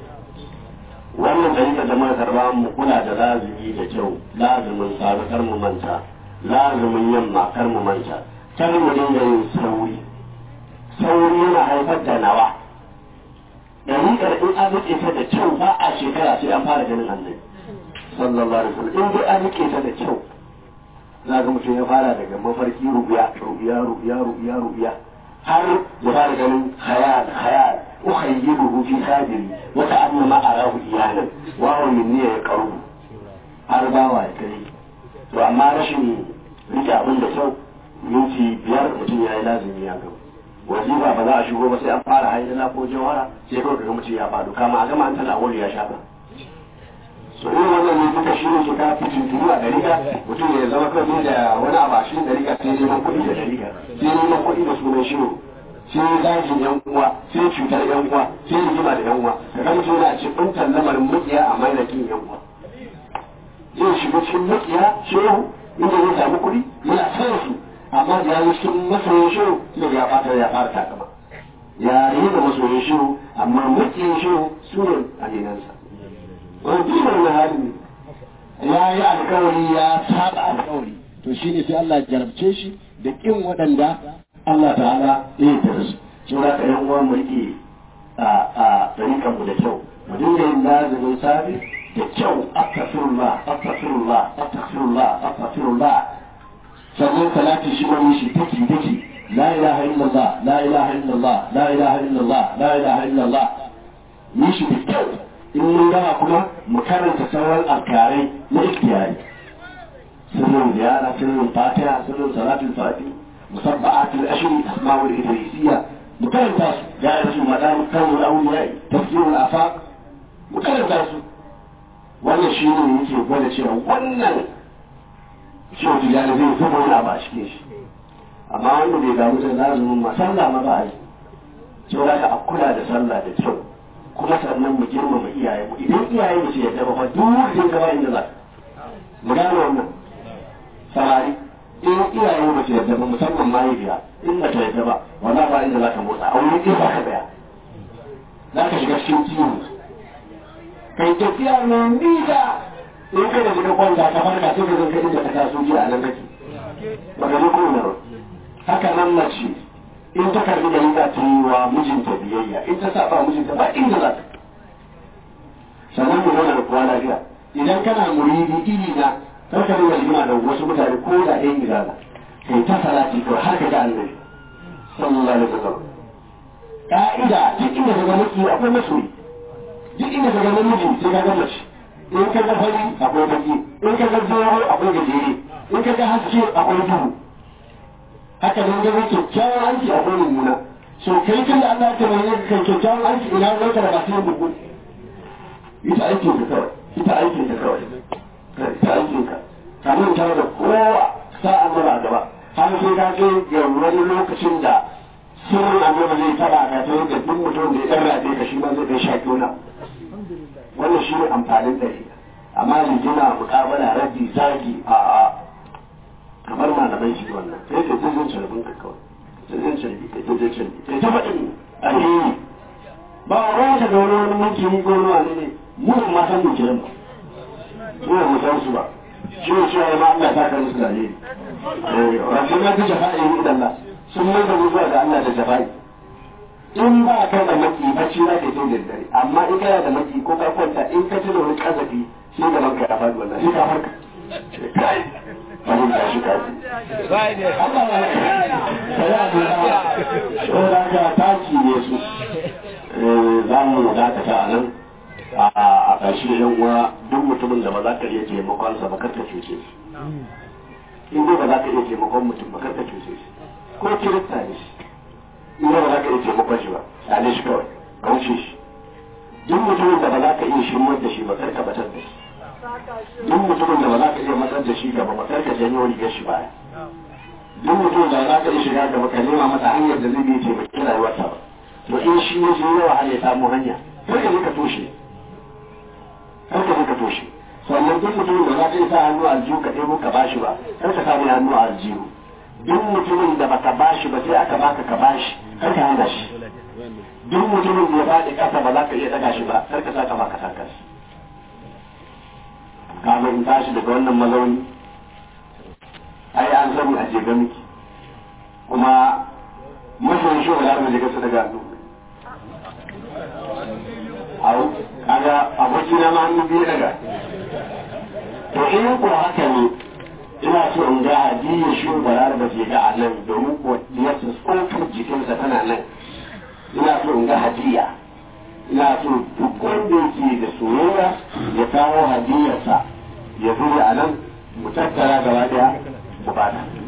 wannan dalilin da muka karba mu kula da lazumi da kyau lazumin safe kar mu manta lazumin yamma kar mu manta kar mu dinga yin sauri sauri yana haifar da nawa dariƙar in an rike ta da kyau ba a shekara sai an fara ganin annabi sallallahu alaihi wasallam in dai an rike ta da kyau za ga mutum ya fara daga mafarki rubiya rubiya rubiya rubiya rubiya har ya fara ganin khayal khayal ukhayyibuhu fi sadri wa ta'annama arahu iyanan wa huwa minni yaqrubu har bawa ya kai to amma rashin rike abin da kyau minti biyar mutum ya yi lazimi ya gaba wazifa ba za a shigo ba sai an fara haidana ko jawara sai kawai kaga mutum ya faɗo kama a gama an tana wuri ya shafa so irin wannan ne duka shi ne ke ka fitin turu a dariƙa mutum ya zama kawai da wani abu a shi dariƙa sai neman kuɗi da dariƙa sai neman kuɗi da sunan shi sai zagin yan uwa sai cutar yan uwa sai rigima da yan uwa kaga mutum yana cikin lamarin mukiya a mainakin yan uwa zai shiga cikin mukiya shehu inda zai samu kuɗi yana son su amma da ya yi cikin masoyin shehu sai ya fata ya fara takama ya rena masoyin shehu amma makiyin shehu su ne aminansa wani duk na hali ne ya yi alkawari ya saba alkawari to shi ne sai Allah jarabce shi da kin waɗanda Allah ta'ala ya yi da su shi za ka yan uwa mu rike a a tarikan mu da kyau mu dinga yin lazimin sabi da kyau astaghfirullah astaghfirullah astaghfirullah astaghfirullah sannan salati shi wani shi take take la ilaha illallah la ilaha illallah la ilaha illallah la ilaha illallah yi shi da kyau in mun gama kuma mu karanta sauran alkarai na ikhtiyari sirrin ziyara sirrin fatiha sirrin salatul fati musabba'atul ashri asma'ul idrisiyya mu karanta su ya rasu madam kawul awliya tafsirul afaq mu karanta su wannan shi ne yake gwada cewa wannan shi wata jani zai zuba wani abu a cikin shi amma wanda bai damu da lazumin ma sallah ma ba a yi cewa ka a kula da sallah da kyau kuma sannan mu girmama iyaye mu idan iyaye mu ce yadda ba fa duk zai gaba inda za mu gane wannan samari in iyaye mu ce yadda ba musamman mahaifiya in ba ta yadda ba wala ba inda za ka motsa a wuri ɗaya ba ka tsaya za ka shiga cikin ciwo kai tafiya mai nisa in kai da shiga kwanta ka farka sai ka zan kai inda ka taso jiya a nan kake ba ka zo kowane ba haka nan mace in ta karbi da za ta yi wa mijinta biyayya in ta saba mijinta ba inda za ta sannan mu zauna da kowa lafiya idan kana muridi iri na kar ka dinga rigima da wasu mutane ko da ɗayan gidana kai ta salati ko har ka ga annabi sallallahu alaihi wasallam ka'ida duk inda ka ga miki akwai masoyi duk inda ka ga namiji sai ka ga mace in ka ga fari akwai baki in ka ga zoro akwai gajere in ka ga haske akwai duhu haka nan ga kyakkyawan aiki akwai mummuna so kai tun da Allah ya tabbata ka kyakkyawan aiki ina zai ka ba sai bugu ita aikin ka kawai ita aikin ka kawai ita aikin ka kamin tare da kowa sa'an mara gaba har sai ka je ga wani lokacin da sirrin annabi zai taba ka ta yadda duk mutum da ya dan rabe ka shi ma zai kai shaki wani wannan shi ne amfanin dare amma rijina muƙabala raddi zagi a a kamar malamai shi wannan sai ka je zan carbin ka kawai sai zan carbi ka je carbi kai ta faɗin alheri ba ruwan ka ga wani wani mulki ko wani wani ne mu ma san mu kiran ba mu mu san su ba shi ne cewa ma Allah ta kan musu da alheri rasul ya fi jafa'i inda Allah sun mai da zuwa ga Allah da jafa'i in ba ka da maki bacci za ka yi da dare amma in kana da maki ko ka kwanta in ka ci da wani kazafi sai da banka ya faɗi wannan sai ka farka kai wani da shi kaji Allah ya sai a dora so da ka taki ne su za mu dakata a nan a ƙarshe yan uwa duk mutumin da ba za ka iya taimakonsa ba karka cuce shi in dai ba za ka iya taimakon mutum ba karka cuce shi ko kirista ne shi in ba za ka iya taimakon shi ba tsale shi kawai ka wuce shi duk mutumin da ba za ka iya shirmar da shi ba karka batar da shi duk mutumin da ba za ka iya matsar da shi gaba ba karka janyo rigar shi baya duk mutumin da ba za ka iya shiga gaba ka nema masa hanyar da zai bi taimaki rayuwarsa ba to in shi ya je yawa har ya samu hanya kar ka je ka toshe kar ka je ka toshe sannan duk mutumin da za ka iya sa hannu a aljihu ka ɗebo ka bashi ba kar ka samu hannu a aljihu duk mutumin da baka bashi ba sai aka baka ka bashi kar ka hana shi duk mutumin da ya faɗi ƙasa ba za ka iya ɗaga shi ba kar ka sa kafa ka saka shi kafin in tashi daga wannan mazauni ai an sani a jega miki kuma masoyin shi wala da jega su daga hannu au kaga aboki na ma hannu biyu daga to in ko haka ne ina so in ga hadiyar shi barar da ke ga a nan domin ko diyarsa tsokar jikinsa tana nan ina so in ga hadiya ina so duk wanda yake da soyayya ya kawo hadiyarsa ya zo a nan mu tattara gaba daya mu bada